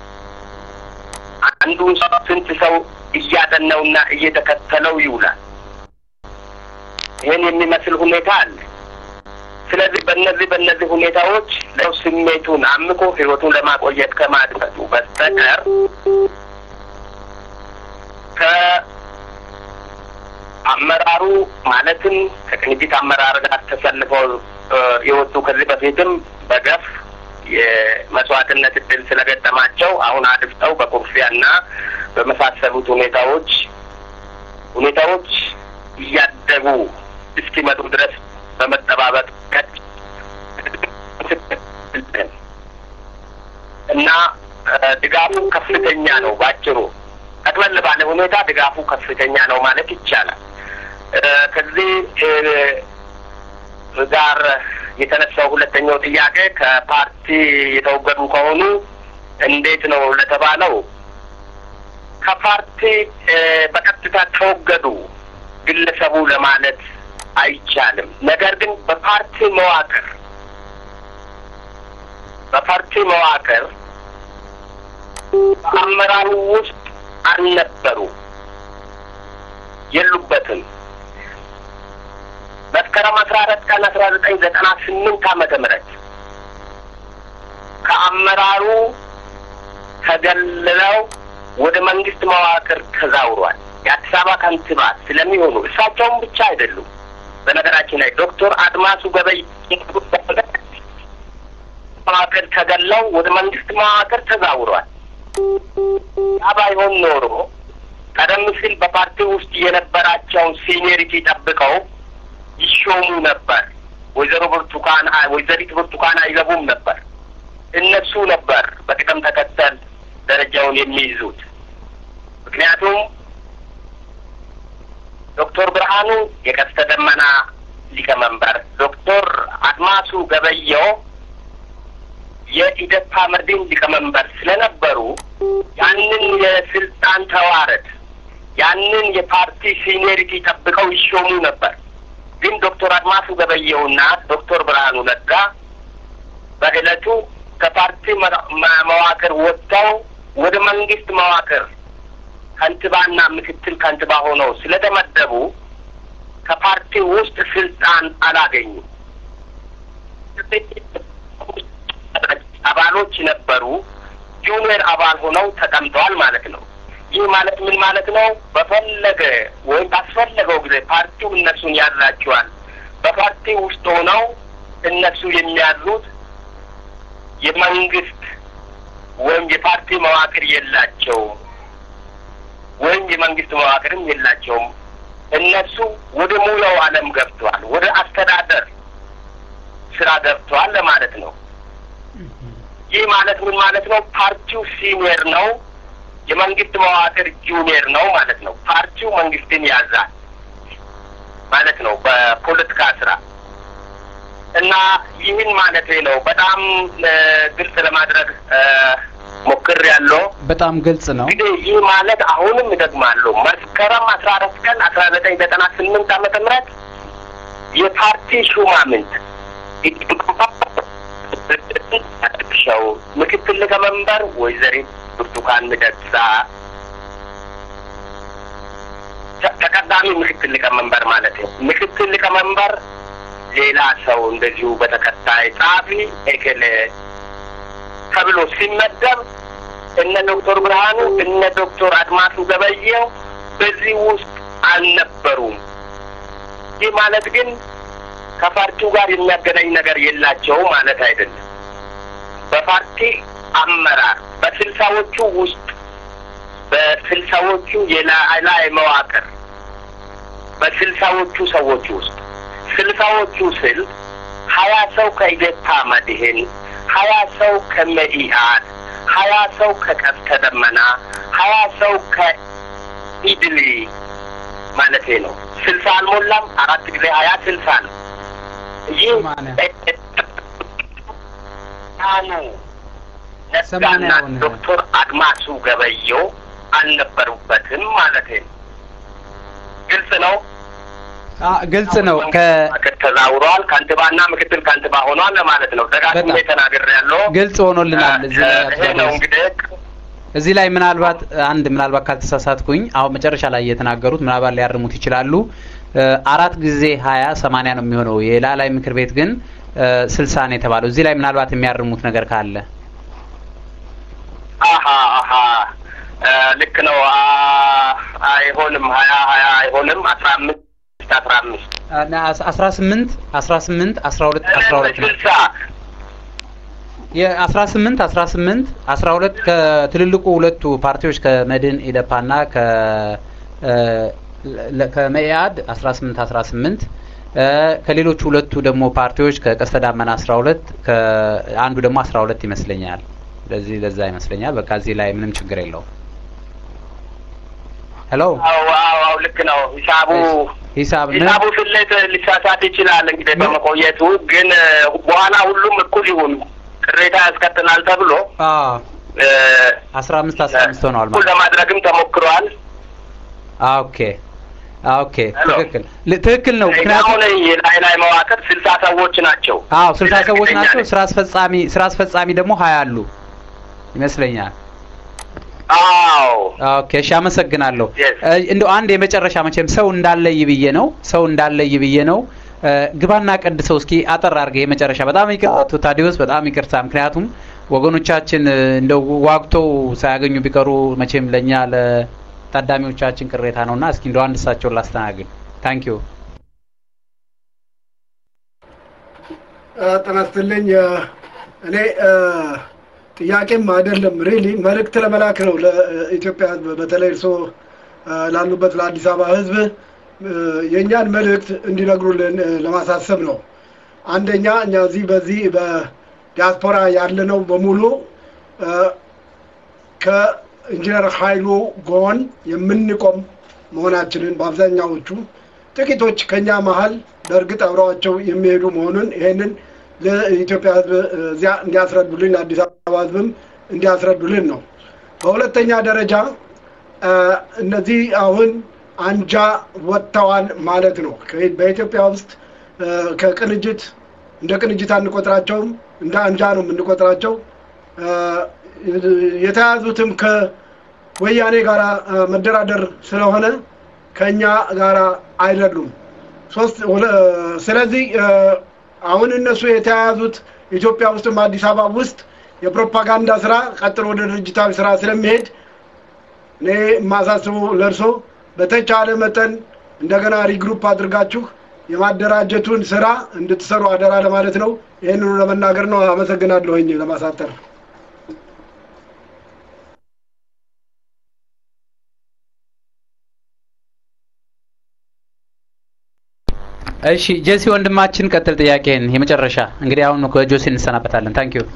አንዱን ሰው ስንት ሰው እያጠናውና እየተከተለው ይውላል። ይህን የሚመስል ሁኔታ አለ። ስለዚህ በእነዚህ በእነዚህ ሁኔታዎች ለው ስሜቱን አምቆ ህይወቱን ለማቆየት ከማድረሱ በስተቀር ከአመራሩ ማለትም ከቅንጅት አመራር ጋር ተሰልፈው የወጡ ከዚህ በፊትም በገፍ የመስዋዕትነት እድል ስለገጠማቸው አሁን አድፍጠው በኩርፊያና በመሳሰሉት ሁኔታዎች ሁኔታዎች እያደጉ እስኪመጡ ድረስ በመጠባበቅ እና ድጋፉ ከፍተኛ ነው። ባጭሩ ጠቅለል ባለ ሁኔታ ድጋፉ ከፍተኛ ነው ማለት ይቻላል። ከዚህ ጋር የተነሳው ሁለተኛው ጥያቄ ከፓርቲ የተወገዱ ከሆኑ እንዴት ነው ለተባለው ከፓርቲ በቀጥታ ተወገዱ ግለሰቡ ለማለት አይቻልም። ነገር ግን በፓርቲ መዋቅር በፓርቲ መዋቅር በአመራሩ ውስጥ አልነበሩ፣ የሉበትም። መስከረም አስራ አራት ቀን አስራ ዘጠኝ ዘጠና ስምንት ዓመተ ምህረት ከአመራሩ ተገልለው ወደ መንግስት መዋቅር ተዛውሯል። የአዲስ አበባ ከንቲባ ስለሚሆኑ እሳቸውም ብቻ አይደሉም። በነገራችን ላይ ዶክተር አድማሱ ገበይ መዋቅር ተገለው ወደ መንግስት መዋቅር ተዛውሯል። ያ ባይሆን ኖሮ ቀደም ሲል በፓርቲ ውስጥ የነበራቸውን ሲኒየሪቲ ጠብቀው ይሾሙ ነበር። ወይዘሮ ብርቱካን ወይዘሪት ብርቱካን አይገቡም ነበር። እነሱ ነበር በቅደም ተከተል ደረጃውን የሚይዙት። ምክንያቱም ዶክተር ብርሃኑ የቀስተ ደመና ሊቀመንበር ዶክተር አድማሱ ገበየው የኢደፓ መድን ሊቀመንበር ስለነበሩ ያንን የስልጣን ተዋረድ ያንን የፓርቲ ሲኒየሪቲ ጠብቀው ይሾሙ ነበር። ግን ዶክተር አድማሱ ገበየውና ዶክተር ብርሃኑ ነጋ በዕለቱ ከፓርቲ መዋቅር ወጥተው ወደ መንግስት መዋቅር ከንቲባና ምክትል ከንቲባ ሆነው ስለተመደቡ ከፓርቲ ውስጥ ስልጣን አላገኙም። አባሎች ነበሩ። ጁኒየር አባል ሆነው ተቀምጠዋል ማለት ነው። ይህ ማለት ምን ማለት ነው? በፈለገ ወይም ባስፈለገው ጊዜ ፓርቲው እነሱን ያዛቸዋል። በፓርቲ ውስጥ ሆነው እነሱ የሚያዙት የመንግስት ወይም የፓርቲ መዋቅር የላቸውም፣ ወይም የመንግስት መዋቅርም የላቸውም። እነሱ ወደ ሙያው ዓለም ገብተዋል፣ ወደ አስተዳደር ስራ ገብተዋል ለማለት ነው። ይህ ማለት ምን ማለት ነው? ፓርቲው ሲኒየር ነው፣ የመንግስት መዋቅር ጁኒየር ነው ማለት ነው። ፓርቲው መንግስትን ያዛል ማለት ነው በፖለቲካ ስራ እና ይህን ማለት ነው። በጣም ግልጽ ለማድረግ ሞክር ያለው በጣም ግልጽ ነው። እንግዲህ ይህ ማለት አሁንም እደግማለሁ መስከረም አስራ አራት ቀን አስራ ዘጠኝ ዘጠና ስምንት ዓመተ ምህረት የፓርቲ ሹማምንት ሸው ምክትል ሊቀመንበር ወይዘሪት ብርቱካን ሚደቅሳ ተቀዳሚ ምክትል ሊቀመንበር ማለት ነው። ምክትል ሊቀመንበር ሌላ ሰው እንደዚሁ በተከታይ ጸሐፊ ኤኬሌ ተብሎ ሲመደብ እነ ዶክተር ብርሃኑ እነ ዶክተር አድማሱ ገበየው በዚህ ውስጥ አልነበሩም። ይህ ማለት ግን ከፓርቲው ጋር የሚያገናኝ ነገር የላቸው ማለት አይደለም። በፓርቲ አመራር በስልሳዎቹ ውስጥ በስልሳዎቹ የላይ መዋቅር በስልሳዎቹ ሰዎች ውስጥ ስልሳዎቹ ስል ሀያ ሰው ከኢዴፓ መድህን፣ ሀያ ሰው ከመኢአድ፣ ሀያ ሰው ከቀስተ ደመና፣ ሀያ ሰው ከኢድሊ ማለቴ ነው። ስልሳ አልሞላም። አራት ጊዜ ሀያ ስልሳ ነው። ይህ ኑ ነጋና ዶክተር አድማሱ ገበየው አልነበሩበትም ማለት ነው። ግልጽ ነው። ግልጽ ነው። ተዛውረዋል። ከንቲባና ምክትል ከንቲባ ሆኗል ለማለት ነው። ደጋግሜ ተናግሬያለሁ። ግልጽ ሆኖልናል። እዚህ ይሄ ነው እንግዲህ እዚህ ላይ ምናልባት አንድ ምናልባት ካልተሳሳትኩኝ አሁን መጨረሻ ላይ የተናገሩት ምናልባት ሊያርሙት ይችላሉ። አራት ጊዜ ሀያ ሰማንያ ነው የሚሆነው። የላላይ ምክር ቤት ግን ስልሳ ነው የተባለው። እዚህ ላይ ምናልባት የሚያርሙት ነገር ካለ አሀ አሀ ልክ ነው። አይሆንም፣ ሀያ ሀያ አይሆንም። አስራ አምስት አስራ አምስት አስራ ስምንት አስራ ስምንት አስራ ሁለት አስራ ሁለት ነው ስልሳ የአስራ ስምንት አስራ ስምንት አስራ ሁለት ከትልልቁ ሁለቱ ፓርቲዎች ከመድን ኢደፓና ከ ከመኢአድ አስራ ስምንት አስራ ስምንት ከሌሎቹ ሁለቱ ደግሞ ፓርቲዎች ከቀስተ ዳመና አስራ ሁለት ከአንዱ ደግሞ አስራ ሁለት ይመስለኛል። ለዚህ ለዛ ይመስለኛል። በቃ እዚህ ላይ ምንም ችግር የለውም። ሄሎ አዎ አዎ ልክ ነው። ሂሳቡ ሂሳብ ሂሳቡ ስሌት ሊሳሳት ይችላል። እንግዲህ በመቆየቱ ግን በኋላ ሁሉም እኩል ይሁን ቅሬታ ያስከትላል ተብሎ አስራ አምስት አስራ አምስት ሆነዋል እኩል ለማድረግም ተሞክሯል። ኦኬ ኦኬ ትክክል ትክክል ነው። ምክንያቱም አሁን የላይ ላይ መዋቅር ስልሳ ሰዎች ናቸው። አዎ ስልሳ ሰዎች ናቸው። ስራ አስፈጻሚ ስራ አስፈጻሚ ደግሞ ሀያ አሉ ይመስለኛል። አዎ ኦኬ እሺ፣ አመሰግናለሁ። እንደው አንድ የመጨረሻ መቼም ሰው እንዳለይ ብዬ ነው ሰው እንዳለይ ብዬ ነው። ግባና ቀድሰው እስኪ አጠር አድርገህ የመጨረሻ በጣም ይቅርታ ታዲዮስ፣ በጣም ይቅርታ። ምክንያቱም ወገኖቻችን እንደው ዋግተው ሳያገኙ ቢቀሩ መቼም ለእኛ ለታዳሚዎቻችን ቅሬታ ነውና እስኪ እንደው አንድ እሳቸውን ላስተናግድ። ታንክ ዩ ጤና ይስጥልኝ። እኔ ጥያቄም አይደለም ሪሊ መልእክት ለመላክ ነው ለኢትዮጵያ ሕዝብ በተለይ እርስዎ ላሉበት ለአዲስ አበባ ሕዝብ የእኛን መልእክት እንዲነግሩልን ለማሳሰብ ነው። አንደኛ እኛ እዚህ በዚህ በዲያስፖራ ያለነው በሙሉ ከኢንጂነር ኃይሉ ጎን የምንቆም መሆናችንን በአብዛኛዎቹ ጥቂቶች ከኛ መሀል በእርግጥ አብረዋቸው የሚሄዱ መሆኑን ይሄንን ለኢትዮጵያ ሕዝብ እዚያ እንዲያስረዱልን ለአዲስ አበባ ሕዝብም እንዲያስረዱልን ነው። በሁለተኛ ደረጃ እነዚህ አሁን አንጃ ወጥተዋል ማለት ነው። በኢትዮጵያ ውስጥ ከቅንጅት እንደ ቅንጅት አንቆጥራቸውም፣ እንደ አንጃ ነው የምንቆጥራቸው። የተያዙትም ከወያኔ ጋር መደራደር ስለሆነ ከእኛ ጋር አይደሉም። ሶስት ስለዚህ አሁን እነሱ የተያያዙት ኢትዮጵያ ውስጥም አዲስ አበባ ውስጥ የፕሮፓጋንዳ ስራ ቀጥሎ ወደ ድርጅታዊ ስራ ስለሚሄድ እኔ የማሳስበው ለእርሶ በተቻለ መጠን እንደገና ሪግሩፕ አድርጋችሁ የማደራጀቱን ስራ እንድትሰሩ አደራ ለማለት ነው። ይህንኑ ለመናገር ነው። አመሰግናለሁኝ ለማሳጠር። እሺ ጄሲ ወንድማችን ቀጥል ጥያቄን የመጨረሻ እንግዲህ አሁን ከጆሲ እንሰናበታለን ታንክ ዩ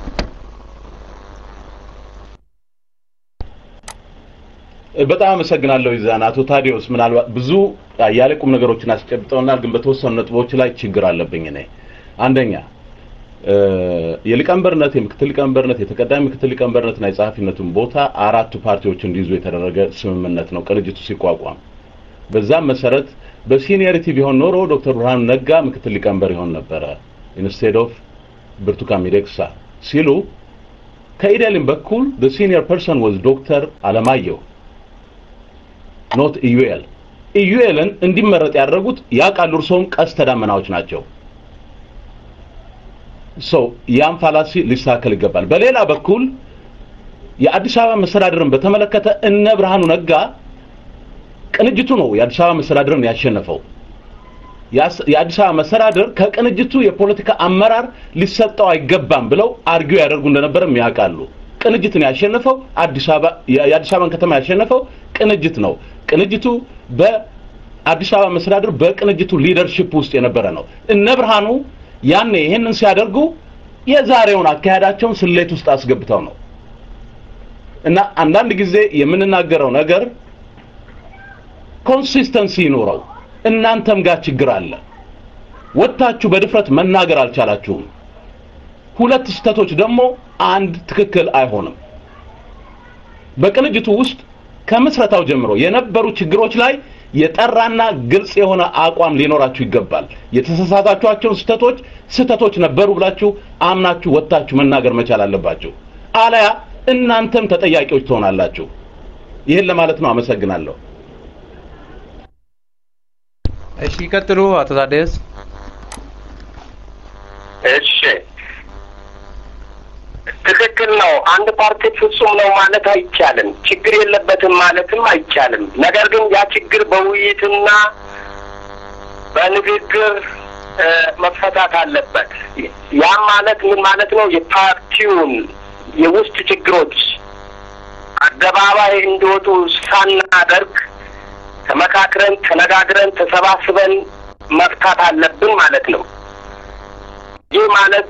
በጣም አመሰግናለሁ ይዛን አቶ ታዲዮስ ምናልባት ብዙ ያለ ቁም ነገሮችን አስጨብጠውናል ግን በተወሰኑ ነጥቦች ላይ ችግር አለብኝ እኔ አንደኛ የሊቀመንበርነት የምክትል ሊቀመንበርነት የተቀዳሚ ምክትል ሊቀመንበርነትና የጸሐፊነቱን ቦታ አራቱ ፓርቲዎች እንዲይዙ የተደረገ ስምምነት ነው ቅንጅቱ ሲቋቋም በዛም መሰረት በሲኒየሪቲ ቢሆን ኖሮ ዶክተር ብርሃኑ ነጋ ምክትል ሊቀመንበር ይሆን ነበረ ኢንስቴድ ኦፍ ብርቱካን ሚደቅሳ ሲሉ ከኢዴልን በኩል the senior person was ዶክተር አለማየሁ ኖት ኢዩኤል ኢዩኤልን እንዲመረጥ ያደረጉት ያውቃሉ እርሶም ቀስተ ደመናዎች ናቸው ሰው ያም ፋላሲ ሊስተካከል ይገባል በሌላ በኩል የአዲስ አበባ መስተዳድርን በተመለከተ እነ ብርሃኑ ነጋ ቅንጅቱ ነው የአዲስ አበባ መስተዳድርን ያሸነፈው የአዲስ አበባ መስተዳድር ከቅንጅቱ የፖለቲካ አመራር ሊሰጠው አይገባም ብለው አርጊው ያደርጉ እንደነበረም ያውቃሉ ቅንጅትን ያሸነፈው አዲስ አበባ የአዲስ አበባን ከተማ ያሸነፈው ቅንጅት ነው ቅንጅቱ በአዲስ አበባ መስተዳድር በቅንጅቱ ሊደርሺፕ ውስጥ የነበረ ነው እነ ብርሃኑ ያኔ ይሄንን ሲያደርጉ የዛሬውን አካሄዳቸውን ስሌት ውስጥ አስገብተው ነው እና አንዳንድ ጊዜ የምንናገረው ነገር ኮንሲስተንሲ ይኖረው እናንተም ጋር ችግር አለ ወጥታችሁ በድፍረት መናገር አልቻላችሁም ሁለት ስህተቶች ደግሞ አንድ ትክክል አይሆንም በቅንጅቱ ውስጥ ከምስረታው ጀምሮ የነበሩ ችግሮች ላይ የጠራና ግልጽ የሆነ አቋም ሊኖራችሁ ይገባል የተሳሳታችኋቸውን ስህተቶች ስህተቶች ነበሩ ብላችሁ አምናችሁ ወጥታችሁ መናገር መቻል አለባችሁ አለያ እናንተም ተጠያቂዎች ትሆናላችሁ ይህን ለማለት ነው አመሰግናለሁ እሺ ይቀጥሉ አቶ ታደስ እሺ ትክክል ነው አንድ ፓርቲ ፍጹም ነው ማለት አይቻልም ችግር የለበትም ማለትም አይቻልም ነገር ግን ያ ችግር በውይይትና በንግግር መፈታት አለበት ያም ማለት ምን ማለት ነው የፓርቲውን የውስጥ ችግሮች አደባባይ እንዲወጡ ሳናደርግ ተመካክረን ተነጋግረን ተሰባስበን መፍታት አለብን ማለት ነው ይህ ማለት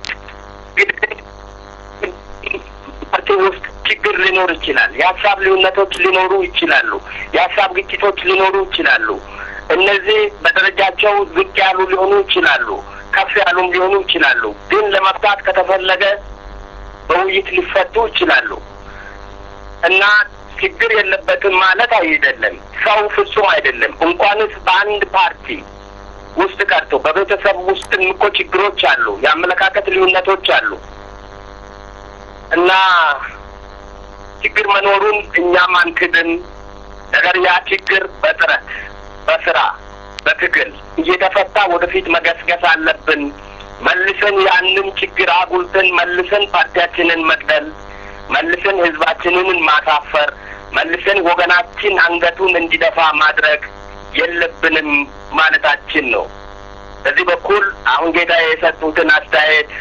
ፓርቲ ውስጥ ችግር ሊኖር ይችላል የሀሳብ ልዩነቶች ሊኖሩ ይችላሉ የሀሳብ ግጭቶች ሊኖሩ ይችላሉ እነዚህ በደረጃቸው ዝቅ ያሉ ሊሆኑ ይችላሉ ከፍ ያሉም ሊሆኑ ይችላሉ ግን ለመፍታት ከተፈለገ በውይይት ሊፈቱ ይችላሉ እና ችግር የለበትም ማለት አይደለም ሰው ፍጹም አይደለም እንኳንስ በአንድ ፓርቲ ውስጥ ቀርቶ በቤተሰብ ውስጥ እኮ ችግሮች አሉ የአመለካከት ልዩነቶች አሉ እና ችግር መኖሩን እኛም አንክድን ነገር ያ ችግር በጥረት በስራ በትግል እየተፈታ ወደፊት መገስገስ አለብን መልሰን ያንን ችግር አጉልተን መልሰን ፓርቲያችንን መቅደል መልሰን ህዝባችንን ማሳፈር መልሰን ወገናችን አንገቱን እንዲደፋ ማድረግ የለብንም ማለታችን ነው በዚህ በኩል አሁን ጌታ የሰጡትን አስተያየት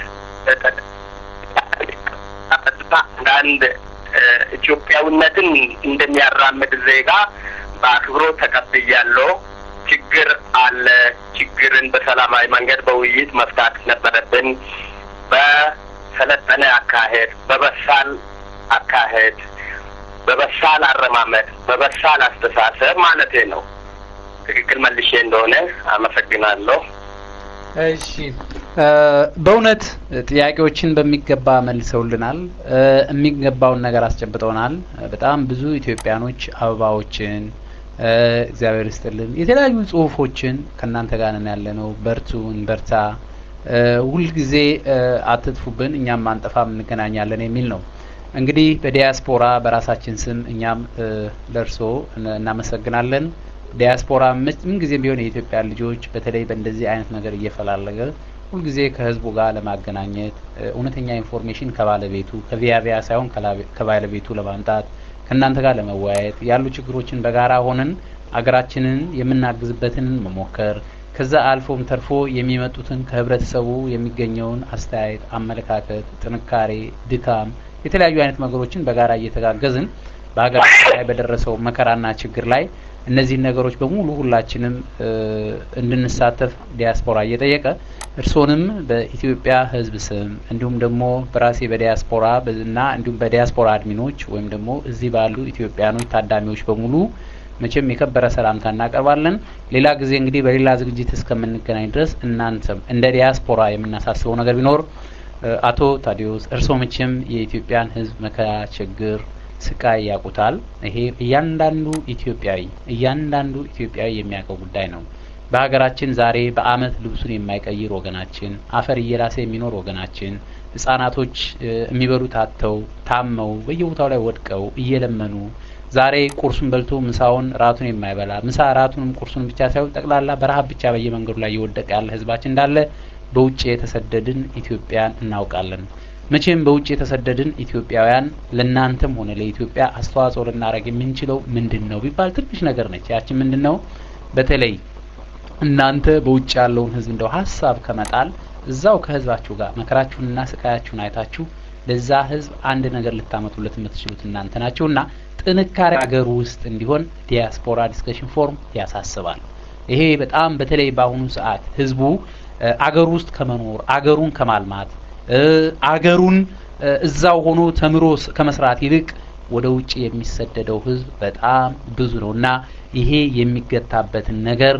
አንዳንድ ኢትዮጵያዊነትን እንደሚያራምድ ዜጋ በአክብሮት ተቀብያለሁ ችግር አለ ችግርን በሰላማዊ መንገድ በውይይት መፍታት ነበረብን በሰለጠነ አካሄድ በበሳል አካሄድ በበሳል አረማመድ በበሳል አስተሳሰብ ማለቴ ነው በትክክል መልሼ እንደሆነ አመሰግናለሁ። እሺ በእውነት ጥያቄዎችን በሚገባ መልሰውልናል። የሚገባውን ነገር አስጨብጠውናል። በጣም ብዙ ኢትዮጵያኖች አበባዎችን እግዚአብሔር ይስጥልን የተለያዩ ጽሁፎችን ከእናንተ ጋር ነን ያለ ነው። በርቱ፣ እንበርታ፣ ሁልጊዜ አትጥፉብን፣ እኛም አንጠፋም፣ እንገናኛለን የሚል ነው። እንግዲህ በዲያስፖራ በራሳችን ስም እኛም ለእርሶ እናመሰግናለን። ዲያስፖራ ምን ጊዜም ቢሆን የኢትዮጵያ ልጆች በተለይ በእንደዚህ አይነት ነገር እየፈላለገ ሁልጊዜ ከህዝቡ ጋር ለማገናኘት እውነተኛ ኢንፎርሜሽን ከባለቤቱ ከቪያቪያ ሳይሆን ከባለቤቱ ለማምጣት ከእናንተ ጋር ለመወያየት ያሉ ችግሮችን በጋራ ሆነን አገራችንን የምናግዝበትን መሞከር ከዛ አልፎም ተርፎ የሚመጡትን ከህብረተሰቡ የሚገኘውን አስተያየት፣ አመለካከት፣ ጥንካሬ፣ ድካም የተለያዩ አይነት ነገሮችን በጋራ እየተጋገዝን በሀገራችን ላይ በደረሰው መከራና ችግር ላይ እነዚህን ነገሮች በሙሉ ሁላችንም እንድንሳተፍ ዲያስፖራ እየጠየቀ እርስዎንም በኢትዮጵያ ህዝብ ስም እንዲሁም ደግሞ በራሴ በዲያስፖራ እና እንዲሁም በዲያስፖራ አድሚኖች ወይም ደግሞ እዚህ ባሉ ኢትዮጵያኖች ታዳሚዎች በሙሉ መቼም የከበረ ሰላምታ እናቀርባለን። ሌላ ጊዜ እንግዲህ በሌላ ዝግጅት እስከምንገናኝ ድረስ እናንተም እንደ ዲያስፖራ የምናሳስበው ነገር ቢኖር አቶ ታዲዮስ እርስዎ መቼም የኢትዮጵያን ህዝብ መከራ ችግር ስቃይ ያውቁታል። ይሄ እያንዳንዱ ኢትዮጵያዊ እያንዳንዱ ኢትዮጵያዊ የሚያውቀው ጉዳይ ነው። በሀገራችን ዛሬ በአመት ልብሱን የማይቀይር ወገናችን፣ አፈር እየላሰ የሚኖር ወገናችን፣ ህጻናቶች የሚበሉት አጥተው ታመው በየቦታው ላይ ወድቀው እየለመኑ ዛሬ ቁርሱን በልቶ ምሳውን ራቱን የማይበላ ምሳ ራቱንም ቁርሱን ብቻ ሳይሆን ጠቅላላ በረሀብ ብቻ በየመንገዱ ላይ እየወደቀ ያለ ህዝባችን እንዳለ በውጭ የተሰደድን ኢትዮጵያን እናውቃለን። መቼም በውጭ የተሰደድን ኢትዮጵያውያን ለእናንተም ሆነ ለኢትዮጵያ አስተዋጽኦ ልናደርግ የምንችለው ምንድን ነው ቢባል ትንሽ ነገር ነች። ያችን ምንድን ነው? በተለይ እናንተ በውጭ ያለውን ህዝብ እንደው ሀሳብ ከመጣል እዛው ከህዝባችሁ ጋር መከራችሁንና ስቃያችሁን አይታችሁ ለዛ ህዝብ አንድ ነገር ልታመጡለት የምትችሉት እናንተ ናችሁና ጥንካሬ ሀገር ውስጥ እንዲሆን ዲያስፖራ ዲስከሽን ፎርም ያሳስባል። ይሄ በጣም በተለይ በአሁኑ ሰዓት ህዝቡ አገር ውስጥ ከመኖር አገሩን ከማልማት አገሩን እዛው ሆኖ ተምሮ ከመስራት ይልቅ ወደ ውጭ የሚሰደደው ህዝብ በጣም ብዙ ነው እና ይሄ የሚገታበትን ነገር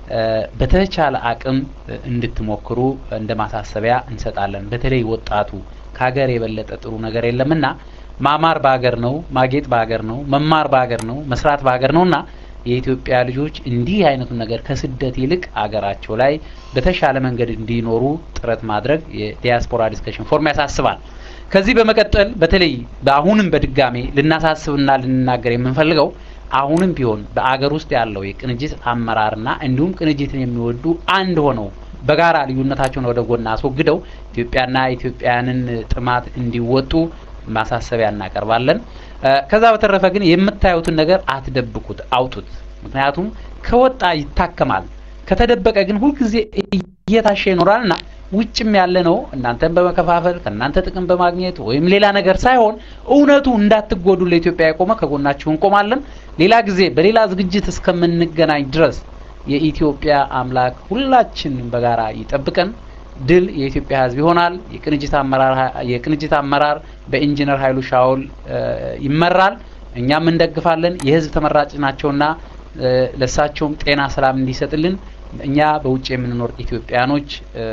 በተቻለ አቅም እንድትሞክሩ እንደ ማሳሰቢያ እንሰጣለን። በተለይ ወጣቱ ከሀገር የበለጠ ጥሩ ነገር የለምና ማማር በሀገር ነው፣ ማጌጥ በሀገር ነው፣ መማር በሀገር ነው፣ መስራት በሀገር ነውና የኢትዮጵያ ልጆች እንዲህ አይነቱን ነገር ከስደት ይልቅ አገራቸው ላይ በተሻለ መንገድ እንዲኖሩ ጥረት ማድረግ የዲያስፖራ ዲስከሽን ፎርም ያሳስባል። ከዚህ በመቀጠል በተለይ በአሁንም በድጋሜ ልናሳስብና ልንናገር የምንፈልገው አሁንም ቢሆን በአገር ውስጥ ያለው የቅንጅት አመራርና እንዲሁም ቅንጅትን የሚወዱ አንድ ሆነው በጋራ ልዩነታቸውን ወደ ጎን አስወግደው ኢትዮጵያና ኢትዮጵያውያንን ጥማት እንዲወጡ ማሳሰቢያ እናቀርባለን። ከዛ በተረፈ ግን የምታዩትን ነገር አትደብቁት፣ አውጡት። ምክንያቱም ከወጣ ይታከማል፣ ከተደበቀ ግን ሁልጊዜ እየታሸ ይኖራልና ውጭም ያለ ነው እናንተን በመከፋፈል ከእናንተ ጥቅም በማግኘት ወይም ሌላ ነገር ሳይሆን እውነቱ እንዳትጎዱ ለኢትዮጵያ የቆመ ከጎናችሁ እንቆማለን። ሌላ ጊዜ በሌላ ዝግጅት እስከምንገናኝ ድረስ የኢትዮጵያ አምላክ ሁላችንም በጋራ ይጠብቀን። ድል የኢትዮጵያ ሕዝብ ይሆናል። የቅንጅት አመራር የቅንጅት አመራር በኢንጂነር ኃይሉ ሻውል ይመራል። እኛም እንደግፋለን። የህዝብ ተመራጭ ናቸውና ለእሳቸውም ጤና ሰላም እንዲሰጥልን እኛ በውጭ የምንኖር ኢትዮጵያኖች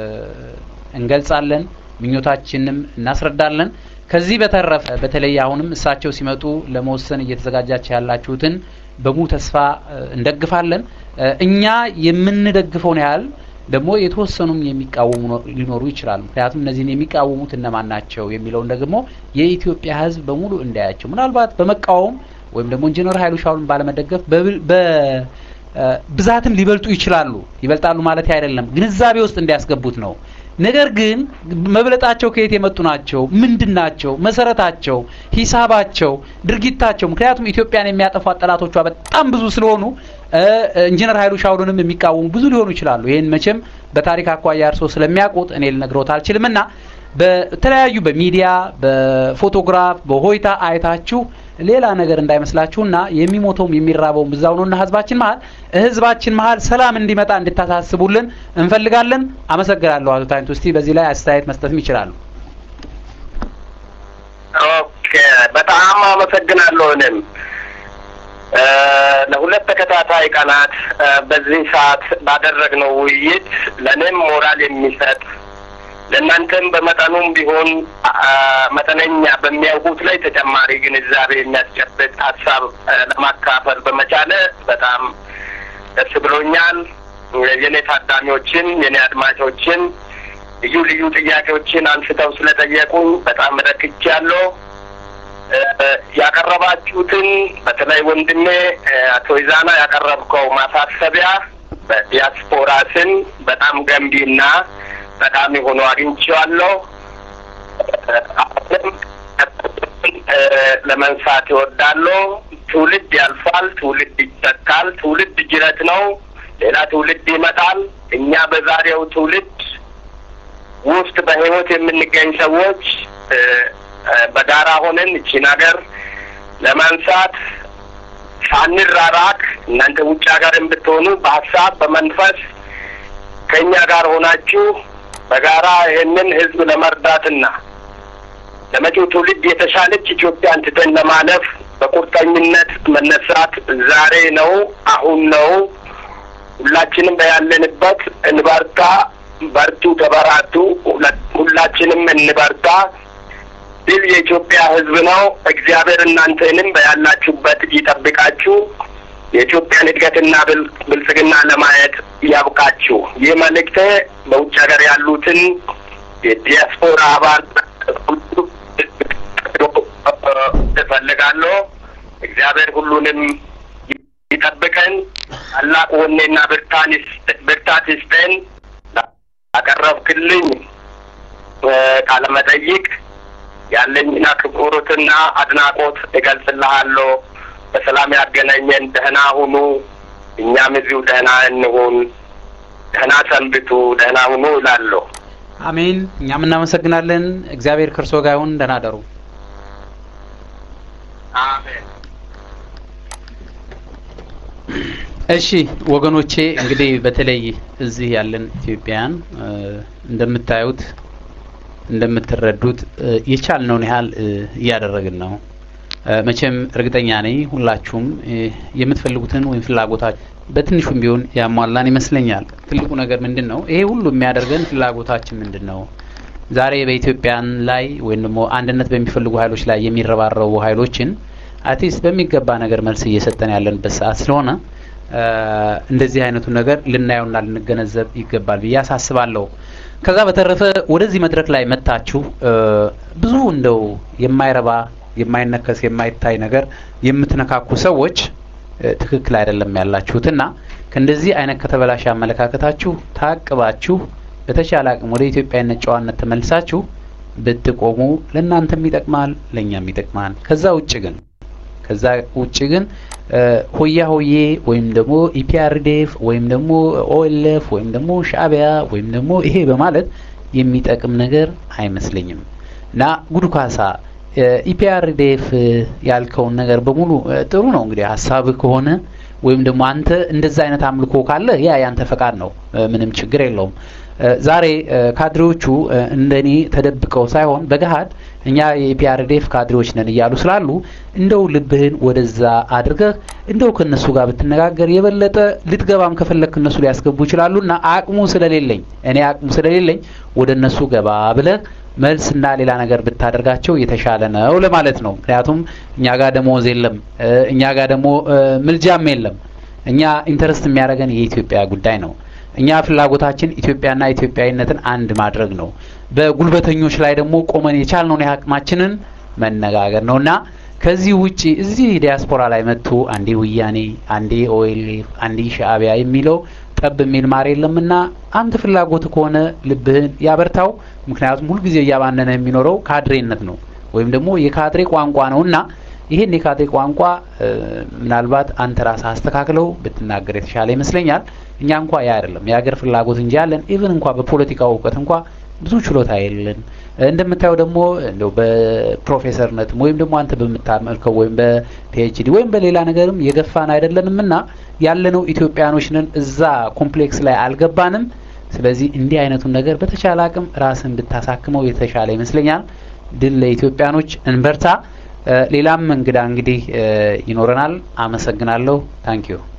እንገልጻለን፣ ምኞታችንም እናስረዳለን። ከዚህ በተረፈ በተለይ አሁንም እሳቸው ሲመጡ ለመወሰን እየተዘጋጃቸው ያላችሁትን በሙሉ ተስፋ እንደግፋለን። እኛ የምንደግፈውን ያህል ደግሞ የተወሰኑም የሚቃወሙ ሊኖሩ ይችላሉ። ምክንያቱም እነዚህን የሚቃወሙት እነማን ናቸው የሚለውን ደግሞ የኢትዮጵያ ህዝብ በሙሉ እንዳያቸው ምናልባት በመቃወም ወይም ደግሞ ኢንጂነር ኃይሉ ሻውልን ባለመደገፍ በብዛትም ሊበልጡ ይችላሉ። ይበልጣሉ ማለት አይደለም፣ ግንዛቤ ውስጥ እንዲያስገቡት ነው። ነገር ግን መብለጣቸው ከየት የመጡ ናቸው? ምንድን ናቸው? መሰረታቸው፣ ሂሳባቸው፣ ድርጊታቸው። ምክንያቱም ኢትዮጵያን የሚያጠፏት ጠላቶቿ በጣም ብዙ ስለሆኑ ኢንጂነር ኃይሉ ሻውልንም የሚቃወሙ ብዙ ሊሆኑ ይችላሉ። ይህን መቼም በታሪክ አኳያ እርሶ ስለሚያውቁት እኔ ልነግሮት አልችልም እና በተለያዩ በሚዲያ በፎቶግራፍ በሆይታ አይታችሁ ሌላ ነገር እንዳይመስላችሁና የሚሞተውም የሚራበውም ብዛው ነውና ህዝባችን መሀል ህዝባችን መሀል ሰላም እንዲመጣ እንድታሳስቡልን እንፈልጋለን። አመሰግናለሁ። አቶ ታይንቱ እስቲ በዚህ ላይ አስተያየት መስጠትም ይችላሉ። ኦኬ፣ በጣም አመሰግናለሁ። እኔም ለሁለት ተከታታይ ቀናት በዚህ ሰዓት ባደረግነው ውይይት ለእኔም ሞራል የሚሰጥ ለእናንተም በመጠኑም ቢሆን መጠነኛ በሚያውቁት ላይ ተጨማሪ ግንዛቤ የሚያስጨብጥ ሀሳብ ለማካፈል በመቻለ በጣም ደስ ብሎኛል። የኔ ታዳሚዎችን የኔ አድማጮችን ልዩ ልዩ ጥያቄዎችን አንስተው ስለጠየቁኝ በጣም ረክቻለሁ። ያቀረባችሁትን በተለይ ወንድሜ አቶ ይዛና ያቀረብከው ማሳሰቢያ በዲያስፖራ ስን በጣም ገንቢና ጠቃሚ ሆኖ አግኝቼዋለሁ። አሁንም ለመንሳት ይወዳለሁ። ትውልድ ያልፋል፣ ትውልድ ይተካል። ትውልድ ጅረት ነው። ሌላ ትውልድ ይመጣል። እኛ በዛሬው ትውልድ ውስጥ በህይወት የምንገኝ ሰዎች በጋራ ሆነን እቺን ሀገር ለማንሳት ሳንራራቅ እናንተ ውጭ ሀገርም ብትሆኑ በሀሳብ በመንፈስ ከእኛ ጋር ሆናችሁ በጋራ ይህንን ህዝብ ለመርዳትና ለመጪው ትውልድ የተሻለች ኢትዮጵያን ትተን ለማለፍ በቁርጠኝነት መነሳት ዛሬ ነው፣ አሁን ነው። ሁላችንም በያለንበት እንበርታ። በርቱ፣ ተበራቱ። ሁላችንም እንበርታ። ድል የኢትዮጵያ ህዝብ ነው። እግዚአብሔር እናንተንም በያላችሁበት ይጠብቃችሁ። የኢትዮጵያን እድገትና ብልጽግና ለማየት ያብቃችሁ። ይህ መልእክቴ በውጭ ሀገር ያሉትን የዲያስፖራ አባል እፈልጋለሁ። እግዚአብሔር ሁሉንም ይጠብቀን። ታላቅ ወኔና ብርታት ይስጠን። ያቀረብክልኝ ቃለ መጠይቅ ያለኝን አክብሮትና አድናቆት እገልጽልሃለሁ። በሰላም ያገናኘን። ደህና ሁኑ። እኛም እዚሁ ደህና እንሁን። ደህና ሰንብቱ። ደህና ሁኑ እላለሁ። አሜን። እኛም እናመሰግናለን። እግዚአብሔር ከእርሶ ጋር ይሁን። ደህና ደሩ። አሜን። እሺ ወገኖቼ እንግዲህ በተለይ እዚህ ያለን ኢትዮጵያውያን እንደምታዩት እንደምትረዱት የቻልነውን ያህል እያደረግን ነው። መቼም እርግጠኛ ነኝ ሁላችሁም የምትፈልጉትን ወይም ፍላጎታችሁ በትንሹም ቢሆን ያሟላን ይመስለኛል። ትልቁ ነገር ምንድን ነው? ይሄ ሁሉ የሚያደርገን ፍላጎታችን ምንድን ነው? ዛሬ በኢትዮጵያን ላይ ወይም ደግሞ አንድነት በሚፈልጉ ኃይሎች ላይ የሚረባረቡ ኃይሎችን አትሊስት በሚገባ ነገር መልስ እየሰጠን ያለንበት ሰዓት ስለሆነ እንደዚህ አይነቱን ነገር ልናየውና ልንገነዘብ ይገባል ብዬ አሳስባለሁ። ከዛ በተረፈ ወደዚህ መድረክ ላይ መታችሁ ብዙ እንደው የማይረባ የማይነከስ የማይታይ ነገር የምትነካኩ ሰዎች ትክክል አይደለም ያላችሁትና ከእንደዚህ አይነት ከተበላሸ አመለካከታችሁ ታቅባችሁ በተቻለ አቅም ወደ ኢትዮጵያዊነት ጨዋነት ተመልሳችሁ ብትቆሙ ለእናንተም ይጠቅማል፣ ለእኛም ይጠቅማል። ከዛ ውጭ ግን ከዛ ውጭ ግን ሆያ ሆዬ ወይም ደግሞ ኢፒአርዴፍ ወይም ደግሞ ኦኤልኤፍ ወይም ደግሞ ሻዕቢያ ወይም ደግሞ ይሄ በማለት የሚጠቅም ነገር አይመስለኝም እና ጉዱ ካሳ ኢፒአርዴፍ ያልከውን ነገር በሙሉ ጥሩ ነው እንግዲህ ሀሳብ ከሆነ ወይም ደግሞ አንተ እንደዛ አይነት አምልኮ ካለ ያ ያንተ ፈቃድ ነው፣ ምንም ችግር የለውም። ዛሬ ካድሬዎቹ እንደኔ ተደብቀው ሳይሆን በገሀድ እኛ የፒአርዴፍ ካድሬዎች ነን እያሉ ስላሉ እንደው ልብህን ወደዛ አድርገህ እንደው ከነሱ ጋር ብትነጋገር የበለጠ ልትገባም ከፈለክ እነሱ ሊያስገቡ ይችላሉና አቅሙ ስለሌለኝ እኔ አቅሙ ስለሌለኝ ወደ እነሱ ገባ ብለህ መልስና ሌላ ነገር ብታደርጋቸው የተሻለ ነው ለማለት ነው። ምክንያቱም እኛ ጋር ደሞዝ የለም፣ እኛ ጋር ደግሞ ምልጃም የለም። እኛ ኢንተረስት የሚያደርገን የኢትዮጵያ ጉዳይ ነው። እኛ ፍላጎታችን ኢትዮጵያና ኢትዮጵያዊነትን አንድ ማድረግ ነው። በጉልበተኞች ላይ ደግሞ ቆመን የቻልነውን የአቅማችንን መነጋገር ነው እና ከዚህ ውጪ እዚህ ዲያስፖራ ላይ መጥቶ አንዴ ወያኔ፣ አንዴ ኦኤልኤፍ፣ አንዴ ሻዕቢያ የሚለው ጠብ የሚል ማር የለምና አንተ ፍላጎት ከሆነ ልብህን ያበርታው። ምክንያቱም ሁልጊዜ እያባነነ የሚኖረው ካድሬነት ነው ወይም ደግሞ የካድሬ ቋንቋ ነው እና ይሄን የካድሬ ቋንቋ ምናልባት አንተ ራስህ አስተካክለው ብትናገር የተሻለ ይመስለኛል። እኛ እንኳ ያ አይደለም የሀገር ፍላጎት እንጂ ያለን ኢቭን እንኳ በፖለቲካው እውቀት እንኳ ብዙ ችሎታ የለን። እንደምታየው ደግሞ እንደው በፕሮፌሰርነትም ወይም ደግሞ አንተ በምታመልከው ወይም በፒኤችዲ ወይም በሌላ ነገርም የገፋን አይደለንም እና ያለነው ኢትዮጵያኖች ነን። እዛ ኮምፕሌክስ ላይ አልገባንም። ስለዚህ እንዲህ አይነቱን ነገር በተቻለ አቅም ራስን ብታሳክመው የተሻለ ይመስለኛል። ድል ለኢትዮጵያኖች፣ እንበርታ። ሌላም እንግዳ እንግዲህ ይኖረናል። አመሰግናለሁ። ታንኪዩ